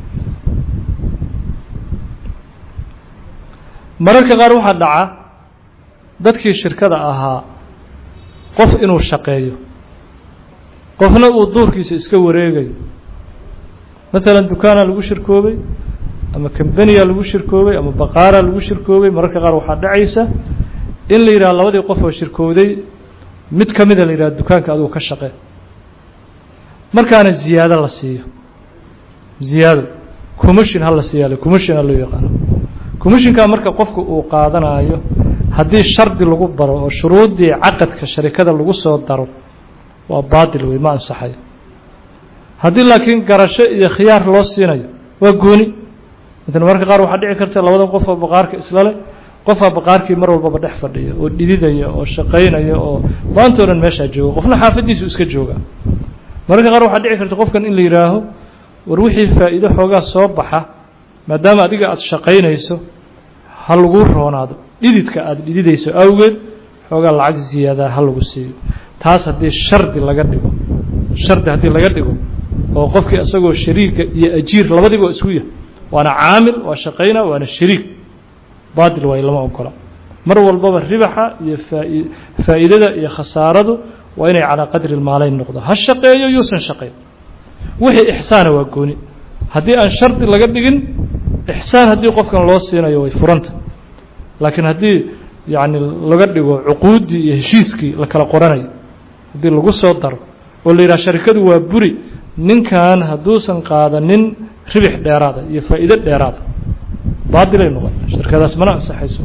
mararka qaar waxaa dhaca dadkii shirkada ahaa qof inuu shaqeeyo qofna uu duurkiisa iska wareegayo maalan dukaanaa lagu shirkoobay ama kambaniyaa lagu shirkoobay ama baqaaraa lagu shirkoobay mararka qaar waxaa dhacaysa in la yidhaha labadii qof oo shirkowday mid ka mida la yidhaha dukaanka adigu ka shaqee markaana ziyaado la siiyo ziyaado commission ha la siiyaale commission ha loo yaqaano commissionkaa marka qofku uu qaadanayo haddii shardi lagu baro oo shuruuddii caqadka sharikada lagu soo daro waa baatil wey ma ansaxayo haddii laakiin garasho iyo khiyaar loo siinayo waa gooni mala mararka qaar waxaa dhici karta labadan qof oo baqaarka isla leh qofaa baqaarkii mar walbaba dhex fadhiya oo dhididaya oo shaqaynaya oo maanta o dhan meeshaa jooga qofna xaafaddiisu iska jooga mararka qaar waxaa dhici karta qofkan in la yidhaaho war wixii faa'iido xoogaa soo baxa maadaama adiga aada shaqaynayso ha laguu roonaado dhididka aada dhididayso awgeed xoogaa lacag ziyaada ha lagu siiyo taas haddii shardi laga dhigo shardi haddii laga dhigo oo qofkii isagoo shariiga iyo ajiir labadiba isku yahay waana caamil waa shaqayna waana shariik baatil waay lama ogola mar walbaba ribaxa iyo faa'iidada iyo khasaaradu waa inay calaa qadri maalayn noqdo ha shaqeeyo yuusan shaqayn wixii ixsaana waa gooni haddii aan shardi laga dhigin ixsaan haddii qofkan loo siinayo way furanta laakiin haddii yacni laga dhigo cuquuddii iyo heshiiskii la kala qoranayo haddii lagu soo daro oo la yidhaha sharikadu waa buri ninkan hadduusan qaadanin ribix dheeraada iyo faa'iido dheeraada baatilay noqon shirkadaas mana ansaxayso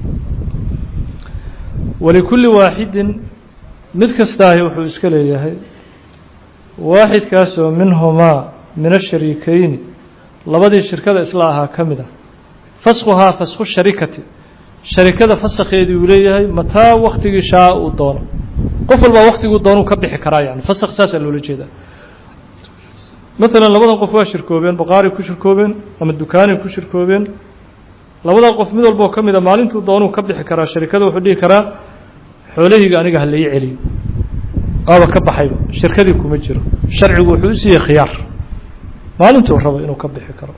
walikulli waaxidin mid kastaahi wuxuu iska leeyahay waaxidkaasoo minhumaa min ashariikeyni labadii shirkada isla ahaa ka mid ah faskhuhaa faskhu sharikati sharikada fasakheedii uu leeyahay mataa waktigii shaa uu doono qof walbaa waktiguu doonuu ka bixi karaa yani fasakh saasaa loola jeedaa maalan labadan qof waa shirkoobeen baqaaray ku shirkoobeen ama dukaanay ku shirkoobeen labadaa qof mid walboo ka mid a maalintuu doonuu ka bixi karaa sharikada wuxuu dhihi karaa xoolahayga aniga ha lai celiyo waaba ka baxayba shirkadii kuma jiro sharcigu wuxuu u siiyey khiyaar maalintuu rabo inuu ka bixi karo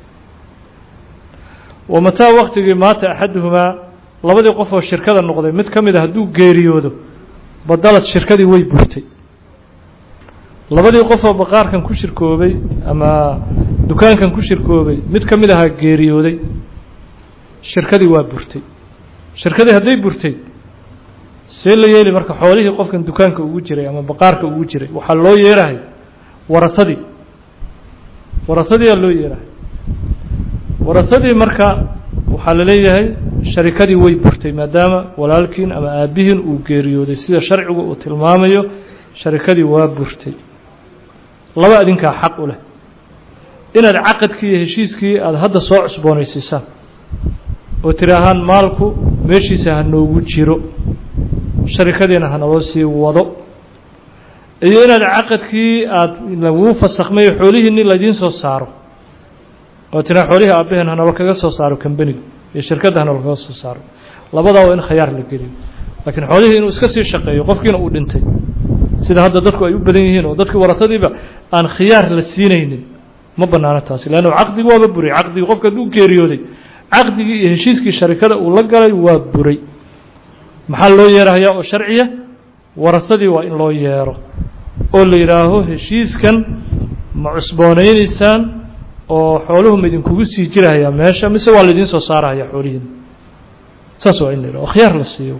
wa mataa waktigii maata axaduhumaa labadii qof oo shirkada noqday mid ka mid a hadduu geeriyoodo badalad shirkadii way burtay labadii qof oo baqaarkan ku shirkoobay ama dukaankan ku shirkoobay mid ka mid ahaa geeriyooday shirkadii waa burtay shirkadii hadday burtay see la yeeli marka xoolihii qofkan dukaanka ugu jiray ama baqaarka ugu jiray waxaa loo yeerahay warasadii warasadiiaa loo yeerahay warasadii marka waxaa la leeyahay sharikadii way burtay maadaama walaalkiin ama aabbihiin uu geeriyooday sida sharcigu uu tilmaamayo sharikadii waa burtay laba adinkaa xaq u leh inaad caqadkii iyo heshiiskii aada hadda soo cusboonaysiisaan oo tiri ahaan maalku meeshiisa ha noogu jiro sharikadiina ha naloo sii wado iyo inaad caqadkii aada laguu fasakhmayo xoolihiinni laydiin soo saaro oo tiraa xoolihii aabbaheen hanalo kaga soo saaro kambaniga iyo shirkadda hanalo kaga soo saaro labadaa waa in khayaar la geliyo laakiin xoolihii inuu iska sii shaqeeyo qofkiina uu dhintay sida hadda dadku ay u badan yihiin oo dadkii waratadiiba aan khiyaar la siinaynin ma banaano taasi leannu caqdigi waaba buray caqdigii qofka hadduu geeriyooday caqdigii iyo heshiiskii sharikada uu la galay waa buray maxaa loo yeerahayaa oo sharciya warasadii waa in loo yeero oo la yidhaaho heshiiskan ma cusboonaynaysaan oo xooluhu ma idinkugu sii jirahayaa meesha mise waa laidiin soo saarahayaa xoolihiina saas waa in la yidhaho oo khiyaar la siiyo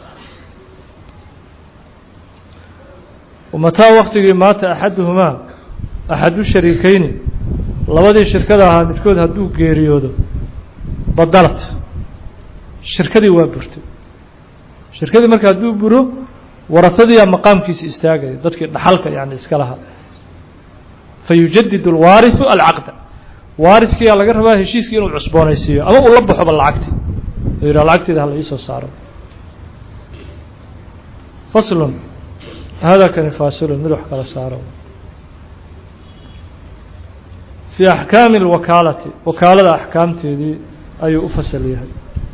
mataa waktigii maata axaduhumaa axadu shariikeyni labadii shirkada ahaa midkood hadduu geeriyoodo badalad shirkadii waa burtay shirkadii marka hadduu buro warasadiiyaa maqaamkiisa istaagaya dadkii dhaxalka yani iska lahaa fayujadid alwaariثu alcaqda waaridkiyaa laga rabaa heshiiskii inuu cusboonaysiiyo ama uu la baxoba lacagti u yidhah lacagteeda hala iisoo saaro faslun hada kani faasilun mid wax kala saaro fii axkaami اlwakaalati wakaalada axkaamteedii ayuu u fasal yahay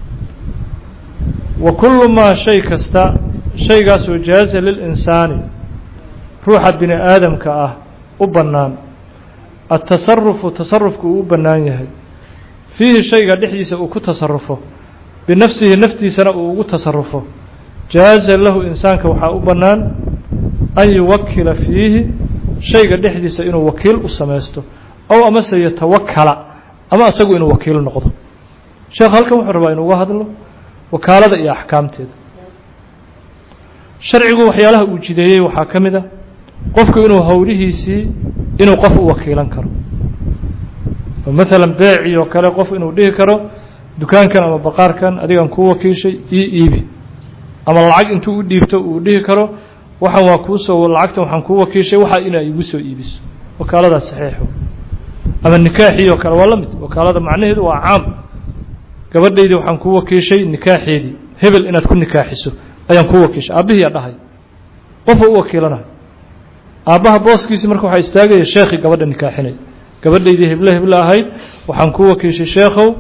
wa kulu maa shay kasta shaygaasoo jaaza lilinsaani ruuxa bini aadamka ah u bannaan atasarufu tasarufku uu u bannaan yahay fiihi shayga dhexdiisa uu ku tasarufo binafsihi naftiisana uu ugu tasarufo jaaza lahu insaanka waxaa u bannaan an yuwakila fiihi shayga dhexdiisa inuu wakiil u samaysto ow amase yatawakala ama asagu inuu wakiil noqdo sheekh halkan wuxuu rabaa inuuga hadlo wakaalada iyo axkaamteeda sharcigu waxyaalaha uu jideeyey waxaa ka mid a qofku inuu howlihiisii inuu qof u wakiilan karo oo maalan beecii oo kale qof inuu dhihi karo dukaankan ama baqaarkan adigaan kuu wakiishay ii iibi ama lacag intuu u dhiibto uu dhihi karo waxaan waa kuusoo lacagtan waxaan kuu wakiishay waxaa inaa igu soo iibiso wakaaladaas saxiixo ama nikaaxii oo kale waa la mid wakaalada macnaheedu waa caam gabadhaydii waxaan kuu wakiishay nikaaxeedii hebel inaad ku nikaaxiso ayaan kuu wakiishay aabbihiiyaa dhahay qofa u wakiilanayo aabbaha booskiisii marka waxaa istaagaya sheekhii gabadha nikaaxinay gabadhaydii heble heble ahayd waxaan kuu wakiishay sheekhow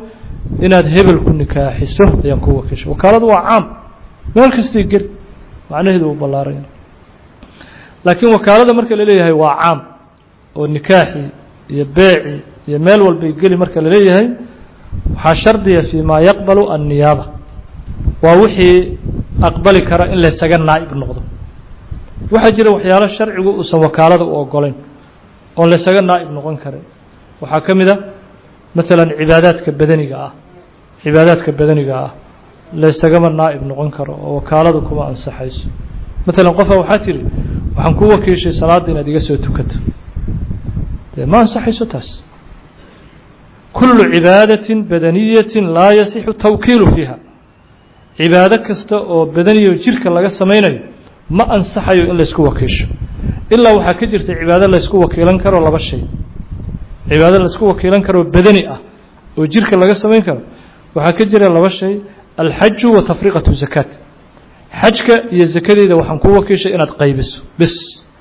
inaad hebel ku nikaaxiso ayaan ku wakiishay wakaaladu waa caam meel kastay geli macnaheedu uu ballaaranya laakiin wakaalada marka la leeyahay waa caam oo nikaaxii iyo beecii iyo meel walbay geli marka la leeyahay waxaa shardiya fii maa yaqbalu anniyaaba waa wixii aqbali kara in laysaga naa'ib noqdo waxaa jira waxyaalo sharcigu uusan wakaalada u ogolayn oon laysaga naa'ib noqon karin waxaa ka mid a maalan cibaadaadka badaniga ah cibaadaadka badaniga ah laysagama naa'ib noqon karo oo wakaaladu kuma ansaxayso maalan qofa waxaa tiri waxaan ku wakiishay salaadda inaad iga soo tukato dee ma ansaxayso taas kullu cibaadatin badaniyatin laa yasixu tawkiilu fiiha cibaado kasta oo badaniyo jirka laga samaynayo ma ansaxayo in laysku wakiisho ilaa waxaa ka jirta cibaado laysku wakiilan karo laba shay cibaado laysku wakiilan karoo badani ah oo jirka laga samayn karo waxaa ka jira laba shay alxaju wa tafriqatu zakaat xajka iyo zakadeeda waxaan ku wakiishay inaad qaybiso bis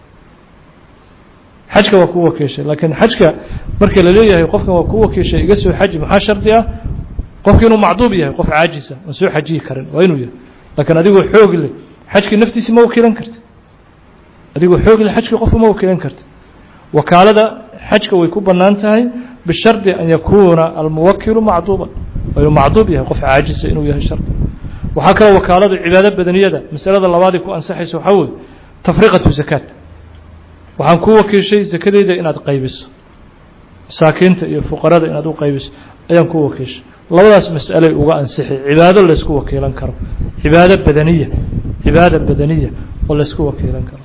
xajka waa ku wakiishay laakiin xajka marka la leeyahay qofkan waa ku wakiishay iga soo xaji maxaa shardi ah qofki inuu macduub yahay qof caajisa aan soo xajiyi karin waa inuu yahay laakiin adigoo xoog leh xajkii naftiisi ma wakiilan karti adigoo xoog leh xajkii qofka ma wakiilan karti wakaalada xajka way ku bannaan tahay bishardi an yakuuna almuwakilu macduuban waa inuu macduub yahay qof caajisa inuu yahay shardi waxaa kaloo wakaaladu cibaado badaniyada masalada labaadii ku ansaxaysa waxaa weeye tafriqatu zakaat waxaan ku wakiishay sakadeyda inaad qaybiso masaakiinta iyo fuqarada inaad u qaybiso ayaan ku wakiishay labadaas mas'aley uga ansixay cibaado laysku wakiilan karo cibaado badaniya cibaada badaniya oo laysku wakiilan karo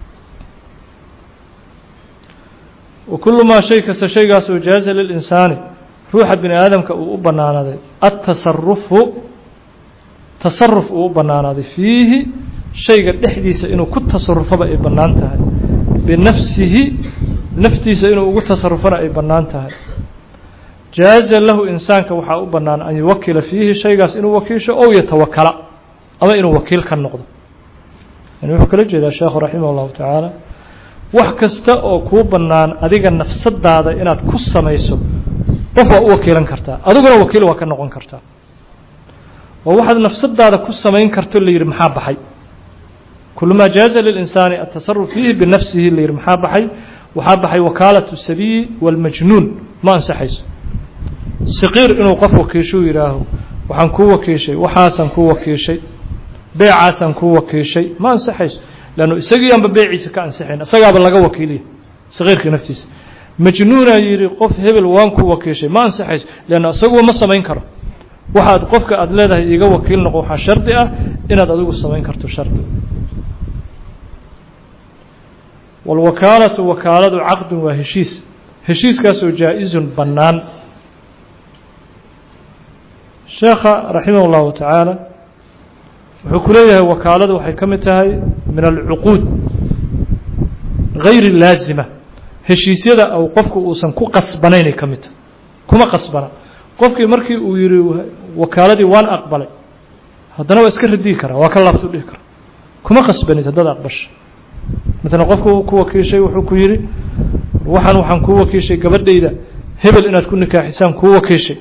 wa kullu maa shay kasta shaygaas oo jaaza lilinsaani ruuxa bini aadamka uu u bannaanaaday atasarufu tasaruf uu u bannaanaaday fiihi shayga dhexdiisa inuu ku tasarufaba ay bannaan tahay binafsihi naftiisa inuu ugu tasarufana ay bannaan tahay jaaza lahu insaanka waxaa u bannaan an yuwakila fiihi shaygaas inuu wakiisho ow yatawakala ama inuu wakiil ka noqdo yani wuxuu kala jeedaa sheekhu raximah اllahu tacaala wax kasta oo kuu bannaan adiga nafsadaada inaad ku samayso qof waa u wakiilan kartaa adiguna wakiil waa ka noqon kartaa oo waxaad nafsadaada ku samayn karto la yidhi maxaa baxay kulumaa jaaza lilinsaani atasaruf fiihi binafsihi la yidhi maxaa baxay waxaa baxay wakaalatu sabiyi walmajnuun ma ansaxayso saqiir inuu qof wakiishuu yidhaaho waxaan kuu wakiishay waxaasaan kuu wakiishay beecaasaan kuu wakiishay ma ansaxayso leannu isagiianba beeciisa ka ansixayn isagaaba laga wakiiliya saqiirka naftiisa majnuunaa yidhi qof hebel waan kuu wakiishay ma ansaxayso leanna isaguba ma samayn karo waxaad qofka aada leedahay iiga wakiil noqo waxaa shardi ah inaad adigu samayn karto shardi walwakaalatu wakaaladu caqdun waa heshiis heshiiskaasoo jaa-izun bannaan sheekha raximah اllahu tacaala wuxuu ku leeyahay wakaaladu waxay ka mid tahay min alcuquud gayri laazima heshiisyada ou qofku uusan ku qasbanaynay ka mid tahay kuma qasbana qofkii markii uu yihi wakaaladii waan aqbalay haddana waa iska radii karaa waa ka laabtu dhihi kara kuma qasbanid haddaad aqbasha maalan qofku ku wakiishay wuxuu ku yidhi waxaan waxaan kuu wakiishay gabadhayda hebel inaad ku nikaaxisaan kuu wakiishay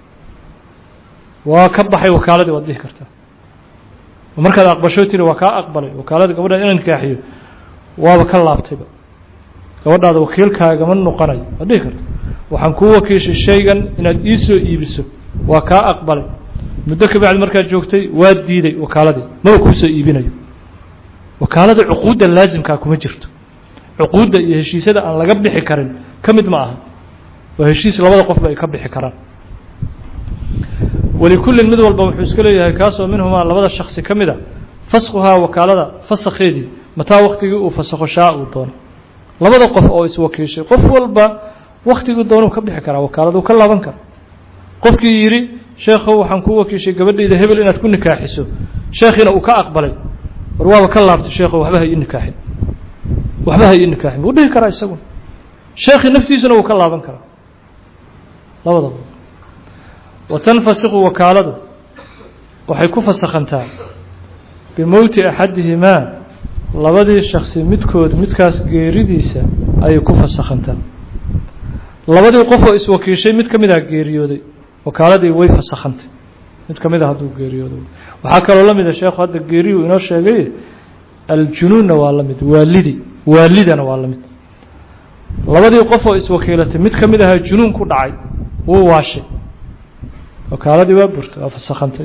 waa ka baxay wakaaladii waad dhihi kartaa markaad aqbasho tiri waa kaa aqbalay wakaalada gabadhaada inaan nikaaxiyo waaba ka laabtayba gabadhaada wakiilkaagama noqonayo waad dhihi karta waxaan kuu wakiishay shaygan inaad ii soo iibiso waa kaa aqbalay muddo ka bacdi markaad joogtay waa diiday wakaaladii maba kuu soo iibinayo wakaalada cuquudda laasimkaa kuma jirto cuquudda iyo heshiisyada aan laga bixi karin ka mid ma aha waa heshiis labada qofba ay ka bixi karaan walikullin mid walba wuxuu iska leeyahay kaasoo minhumaa labada shaksi ka mid a faskuhaa wakaalada fasakheedii mataa waktigii uu fasakho shaa uu doono labada qof oo iswakiishay qof walba waktigii doonuu ka bixi karaa wakaaladuu ka laaban kara qofkii yidhi sheekhow waxaan kuu wakiishay gabadhayda hebel inaad ku nikaaxiso sheekhiina uu ka aqbalay war waaba ka laabtay sheekho waxba ha ii nikaaxin waxba ha ii nikaaxin wuu dhihi karaa isaguna sheekhii naftiisuna wuu ka laaban karaa labadaba watanfasiqu wakaaladu waxay ku fasakhantaa bimowti axadihimaa labadii shaksi midkood midkaas geeridiisa ayay ku fasakhantaa labadii qof oo iswakiishay mid ka mid ah geeriyooday wakaaladii way fasakhantay mid ka mid a hadduu geeriyoodo waxaa kaloo la mida sheekhu hadda geeriyu inoo sheegay aljunuunna waa la mid waalidi waalidana waa la mid labadii qof oo iswakiilatay mid ka mid ahaa junuun ku dhacay wuu waashay wakaaladii waa burtay waa fasakhantay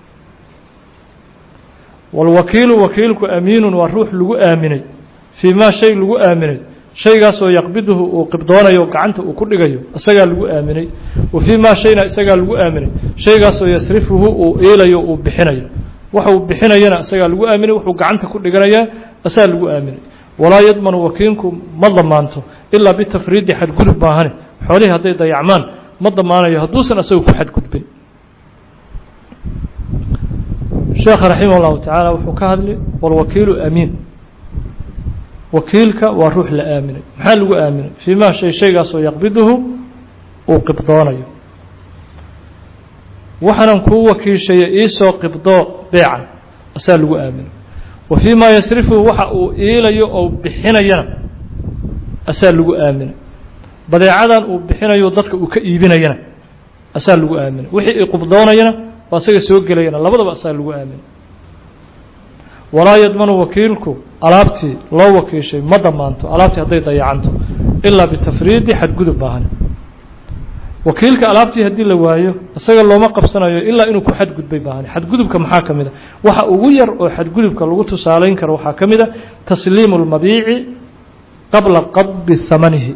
walwakiilu wakiilku amiinun waa ruux lagu aaminay fii maa shay lagu aaminay shaygaasoo yaqbiduhu uu qibdoonayo gacanta uu ku dhigayo isagaa lagu aaminay wa fii maa shayna isagaa lagu aaminay shaygaasoo yasrifuhu uu iilayo uu bixinayo waxa uu bixinayana isagaa lagu aaminay wuxuu gacanta ku dhiganayaa asaa lagu aaminay walaa yadmanu wakiilku ma damaanto ilaa bitafriidi xadgudub maahane xoolihii hadday dayacmaan ma damaanayo hadduusan isagu ku xadgudbin sheekha raximah اllahu tacaala wuxuu ka hadlay walwakiilu amiin wakiilka waa ruux la aaminay maxaa lagu aaminay fii ma shay shaygaasoo yaqbiduhu uu qibdoonayo waxaanan kuu wakiishaya iisoo qibdoo beecan asaa lagu aaminay wa fii ma yasrifuhu waxa uu iilayo oo bixinayana asaa lagu aaminay badeecadan uu bixinayo dadka uu ka iibinayana asaa lagu aaminay wixii i qibdoonayana waa asaga soo gelayana labadaba asaa lagu aaminay walaa yadmanu wakiilku alaabtii loo wakiishay ma damaanto alaabtii hadday dayacanto ilaa bitafriidi xadgudub maahan wakiilka alaabtii haddii la waayo isaga looma qabsanayo ilaa inuu ku xadgudbay maahan xadgudubka maxaa ka mid a waxa ugu yar oo xadgudubka lagu tusaalayn karo waxaa ka mid a tasliimu اlmabiici qabla qabdi hamanihi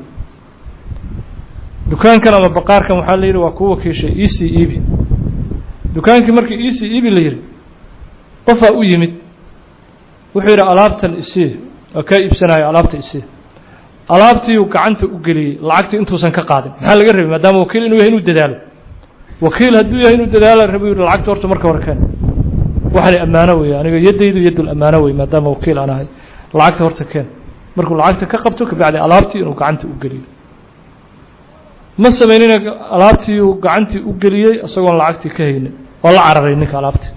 dukaankan ama baqaarkan waxaa la yidhi waa ku wakiishay ec ebi dukaankii markii ec ebi la yidhi qofaa u yimid wuxuu yidhi alaabtan isii waa kaa iibsanayo alaabta isii alaabtiiuu gacanta u geliyey lacagtii intuusan ka qaadin maxaa laga rabay maadaama wakiil inuu yahay inuu dadaalo wakiil hadduu yahay inuu dadaalo rabo yidhi lacagta horta marka hore keen waxani ammaano wey aniga yaddaydu yaddul ammaano wey maadaama wakiil aan ahay lacagta horta keen markuu lacagta ka qabto kabacdi alaabtii inuu gacanta u geliyo ma samaynina alaabtii uu gacantii u geliyey isagoon lacagtii ka haynin oo la cararay ninka alaabtii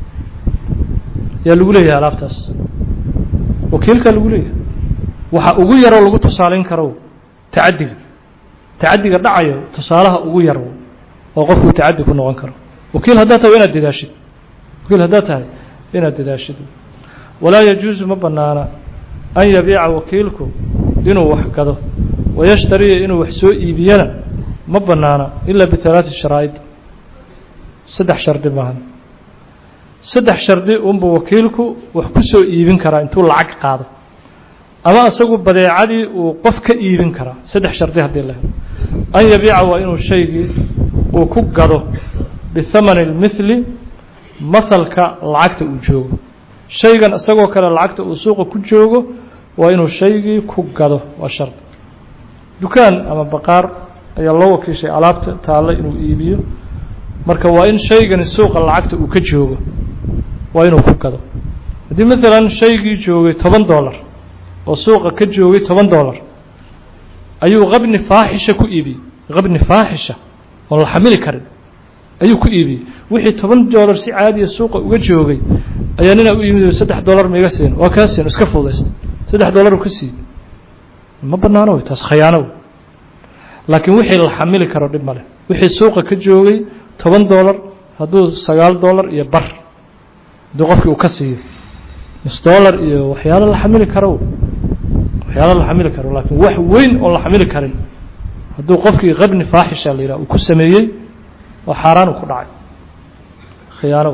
yaa lagu leeyahay alaabtaas wakiilkaa lagu leeyahay waxa ugu yaroo lagu tusaalayn karo tacadiga tacadiga dhacayo tusaalaha ugu yar oo qofku tacadi ku noqon karo wakiil haddaa tahay inaad dadaashid wakiil haddaa tahay inaad dadaashid walaa yajuusu ma banaana an yabiica wakiilku inuu wax gado wayashtariya inuu wax soo iibiyana ma banaana ilaa bialaati sharaa'id saddex shardi maahan saddex shardi unbuu wakiilku wax ku soo iibin karaa intuu lacag qaado ama isagu badeecadii uu qof ka iibin karaa saddex shardi haddii la helo an yabiica waa inuu shaygii uu ku gado bihamani اlmithli mahalka lacagta uu joogo shaygan isagoo kale lacagta uu suuqa ku joogo waa inuu shaygii ku gado waa shardi dukaan ama baqaar ayaa loo wakiishay alaabta taalla inuu iibiyo marka waa in shaygani suuqa lacagta uu ka joogo waa inuu ku gado haddii maalan shaygii joogay toban dollar oo suuqa ka joogay toban dollar ayuu qabni faaxisha ku iibiyey qabni faaxisha oon la xamili karin ayuu ku iibiyey wixii toban dollar si caadiya suuqa uga joogay ayaa ninaa u yimid saddex dollar ma iga siin waa kaa siin iska fudaysta saddex dollar u ka siiyey ma banaano wey taas khayaano wey laakiin wixii la xamili karo dhib maleh wixii suuqa ka joogay toban dollar hadduu sagaal dollar iyo bar hadduu qofkii uu ka siiyo nus dollar iyo waxyaalo la xamili karo waxyaalo la xamili karo laakiin wax weyn oon la xamili karin hadduu qofkii qabni faaxisha la yidhaha uu ku sameeyey oo xaaraan uu ku dhacay khiyaano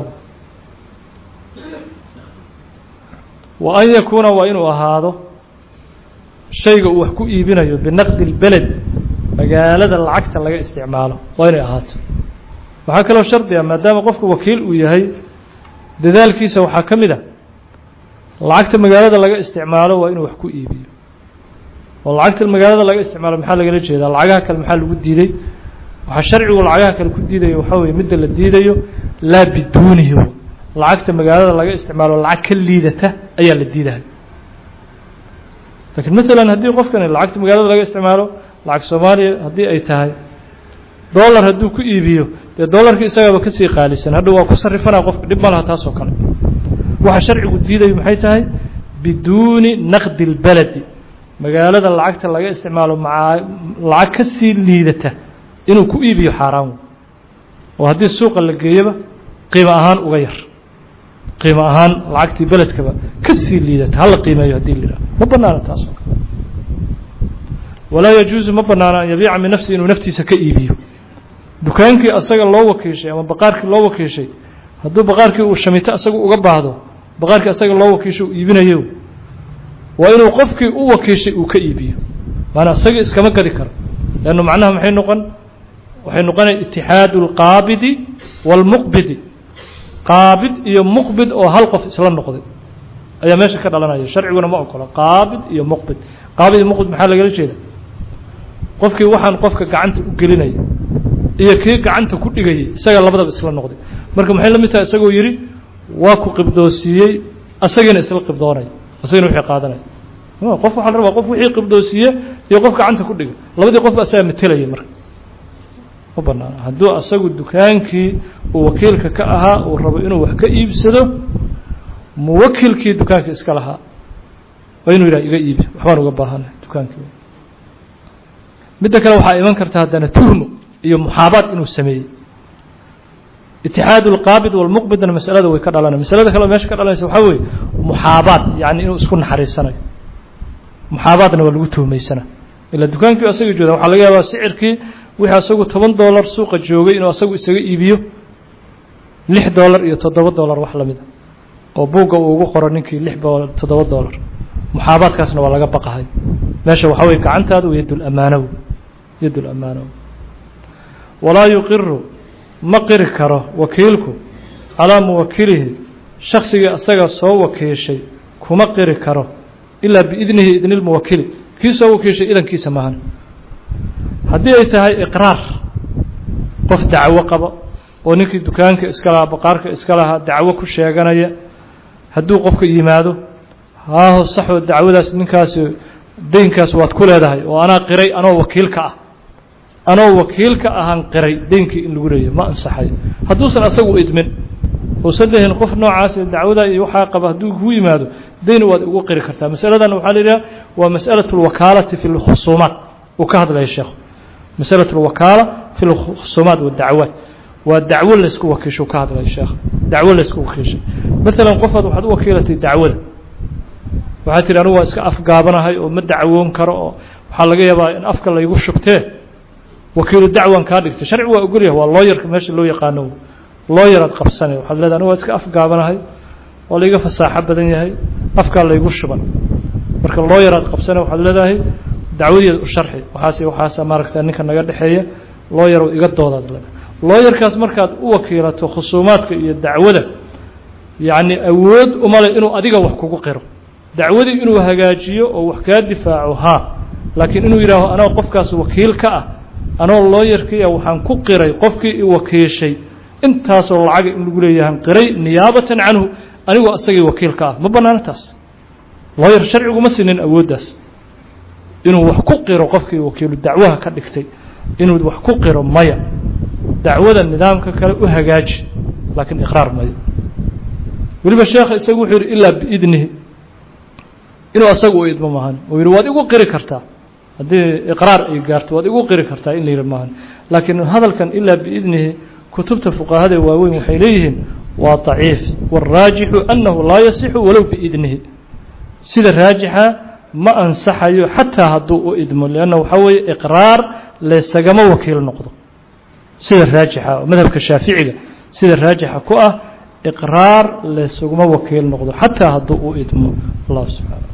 wa an yakuuna waa inuu ahaado shayga uu wax ku iibinayo binaqdi اlbeled magaalada lacagta laga isticmaalo waa inay ahaato waxaa kaloo shardi ah maadaama qofku wakiil uu yahay dadaalkiisa waxaa ka mid a lacagta magaalada laga isticmaalo waa inuu wax ku iibiyo oo lacagta magaalada laga isticmaalo maxaa lagala jeedaa lacagaha kale maxaa lagu diiday waxaa sharcigu lacagaha kale ku diidayo waxaa weye midda la diidayo laa biduunihi lacagta magaalada laga isticmaalo lacag ka liidata ayaa la diidahay lakiin maalan haddii qofkani lacagta magaalada laga isticmaalo lacag soomaaliya haddii ay tahay dollar hadduu ku iibiyo dee dollarkii isagaaba kasii qaalisan hadha waa ku sarrifanaa qofka dhib ma laha taas oo kale waxa sharcigu diidayo maxay tahay biduuni naqdi اlbeledi magaalada lacagta laga isticmaalo maa lacag kasii liidata inuu ku iibiyo xaaraan oo haddii suuqa la geeyaba qiimo ahaan uga yar qiimo ahaan lacagtii beledkaba ka sii liidata hala qiimeeyo haddii la yidhaho ma banaana taas oo kale walaa yajuusu ma banaana an yabiica min nafsi inuu naftiisa ka iibiyo dukaankii asaga loo wakiishay ama baqaarkii loo wakiishay hadduu baqaarkii uu shamito asaga uga baahdo baqaarkii asaga loo wakiishay uu iibinayo waa inuu qofkii u wakiishay uu ka iibiyo maanaa isagii iskama gadi karo leannu macnaha maxay noqon waxay noqonaya itixaadu alqaabidi waalmuqbidi qaabid iyo muqbid oo hal qof isla noqday ayaa meesha ka dhalanaya sharciguna ma ogola qaabid iyo muqbid qaabid iyo muqbid maxaa lagala jeeda qofkii waxaan qofka gacanta u gelinaya iyo kii gacanta ku dhigayay isaga labadaba isla noqday marka maxay la mid tahay isagoo yidhi waa ku qibdoosiiyey asagiina isla qibdoonaya asagina wixii qaadanaya qof waxaa la rabaa qof wixii qibdoosiiye iyo qof gacanta ku dhigay labadii qof asaga matelaya marka ma banaana hadduu asagu dukaankii uu wakiilka ka ahaa uu rabo inuu wax ka iibsado muwakilkii dukaanka iska lahaa waa inuu yidhaha iga iibi waxbaan uga baahanahay dukaankii midda kale waxaa iman karta haddana tuhmo iyo muxaabaad inuu sameeyey itixaadu alqaabid walmuqbidna masalada way ka dhalanaya masalada kale meesha ka dhalanaysa waxaa weeye muxaabaad yacni inuu isku naxariisanayo muxaabaadna waa lagu tuhmaysana ilaa dukaankii asaga jooda waxaa laga yaabaa sicirkii wixii asagu toban dollar suuqa joogay inuu asagu isaga iibiyo lix dollar iyo toddoba dollar wax lamid a oo buugga uu ugu qoro ninkii lix toddoba dollar muxaabaadkaasna waa laga baqahay meesha waxaa weye gacantaadu yadulammaanow yadulammaanow walaa yuqiru ma qiri karo wakiilku calaa muwakilihi shaksigii asaga soo wakiishay kuma qiri karo ilaa biidnihi idni lmuwakili kii soo wakiishay idankiisa maahan haddii ay tahay iqraar qof dacwo qaba oo ninkii dukaanka iska lahaa baqaarka iska lahaa dacwo ku sheeganaya hadduu qofka yimaado haaho saxoo dacwadaas ninkaasi deynkaas waad ku leedahay oo anaa qiray anoo wakiilka ah anoo wakiilka ahaan qiray deynkii in lagu leeyahy ma ansaxayo hadduusan asagu idmin uusan lehin qof noocaas dacwada iyo waxaa qaba hadduu kuu yimaado deyn waad ugu qiri kartaa masaladan waxaa la yidhaha waa masأalaة اlwakaalati fi اlkhusuumaat uu ka hadlaya sheekhu masalaة اlwakaala fi اlkhusuumaat wadacwaat waa dacwo laysku wakiisho ka hadlaya sheekh dacwo laysku wakiishay maalan qofaad waxaad u wakiilatay dacwada waxaad tihi anugu waa iska afgaabanahay oo ma dacwoon karo oo waxaa laga yaabaa in afka laygu shubtee wakiilu dacwan kaa dhigtay sharci waa ogolyahay waa looyarka meesha loo yaqaano looyaraad qabsanay waxaad leedahay anugu waa iska afgaabanahay waa layga fasaaxo badan yahay afkaa laygu shuban marka looyaraad qabsanay waxaad leedahay dacwadeeda u sharxi waxaas waxaasa maaragta ninka naga dhexeeya looyarow iga doodaad leedahay looyarkaas markaad u wakiilato khusuumaadka iyo dacwada yacni awood umale inuu adiga wax kugu qiro dacwadii inuu hagaajiyo oo wax kaa difaaco haa laakiin inuu yidhaaho anoo qofkaas wakiil ka ah anoo looyarkii ah waxaan ku qiray qofkii i wakiishay intaasoo lacaga in lagu leeyahan qiray niyaabatan canhu anigoo asagii wakiil ka ah ma banaano taas looyar sharciguma sinin awooddaas inuu wax ku qiro qofkii wakiilu dacwaha ka dhigtay inuu wax ku qiro maya dacwada nidaamka kale u hagaaji laakiin iqraar mayo weliba sheekha isagu wuxuu yidhi ilaa biidnihi inuu asaga u idmo maahan uu yidhi waad igu qiri kartaa haddii iqraar ay gaarto waad igu qiri kartaa in la yidhi maahan laakiin hadalkan ilaa biidnihi kutubta fuqahada waaweyn waxay leeyihiin waa daciif wاraajixu annahu laa yasixu walow biidnihi sida raajixa ma ansaxayo xataa hadduu u idmo lanna waxaa weeye iqraar laysagama wakiil noqdo sida raajixa madhabka shaaficiga sida raajixa ku ah iqraar laysaguma wakiil noqdo xataa hadduu u idmo allah subxaana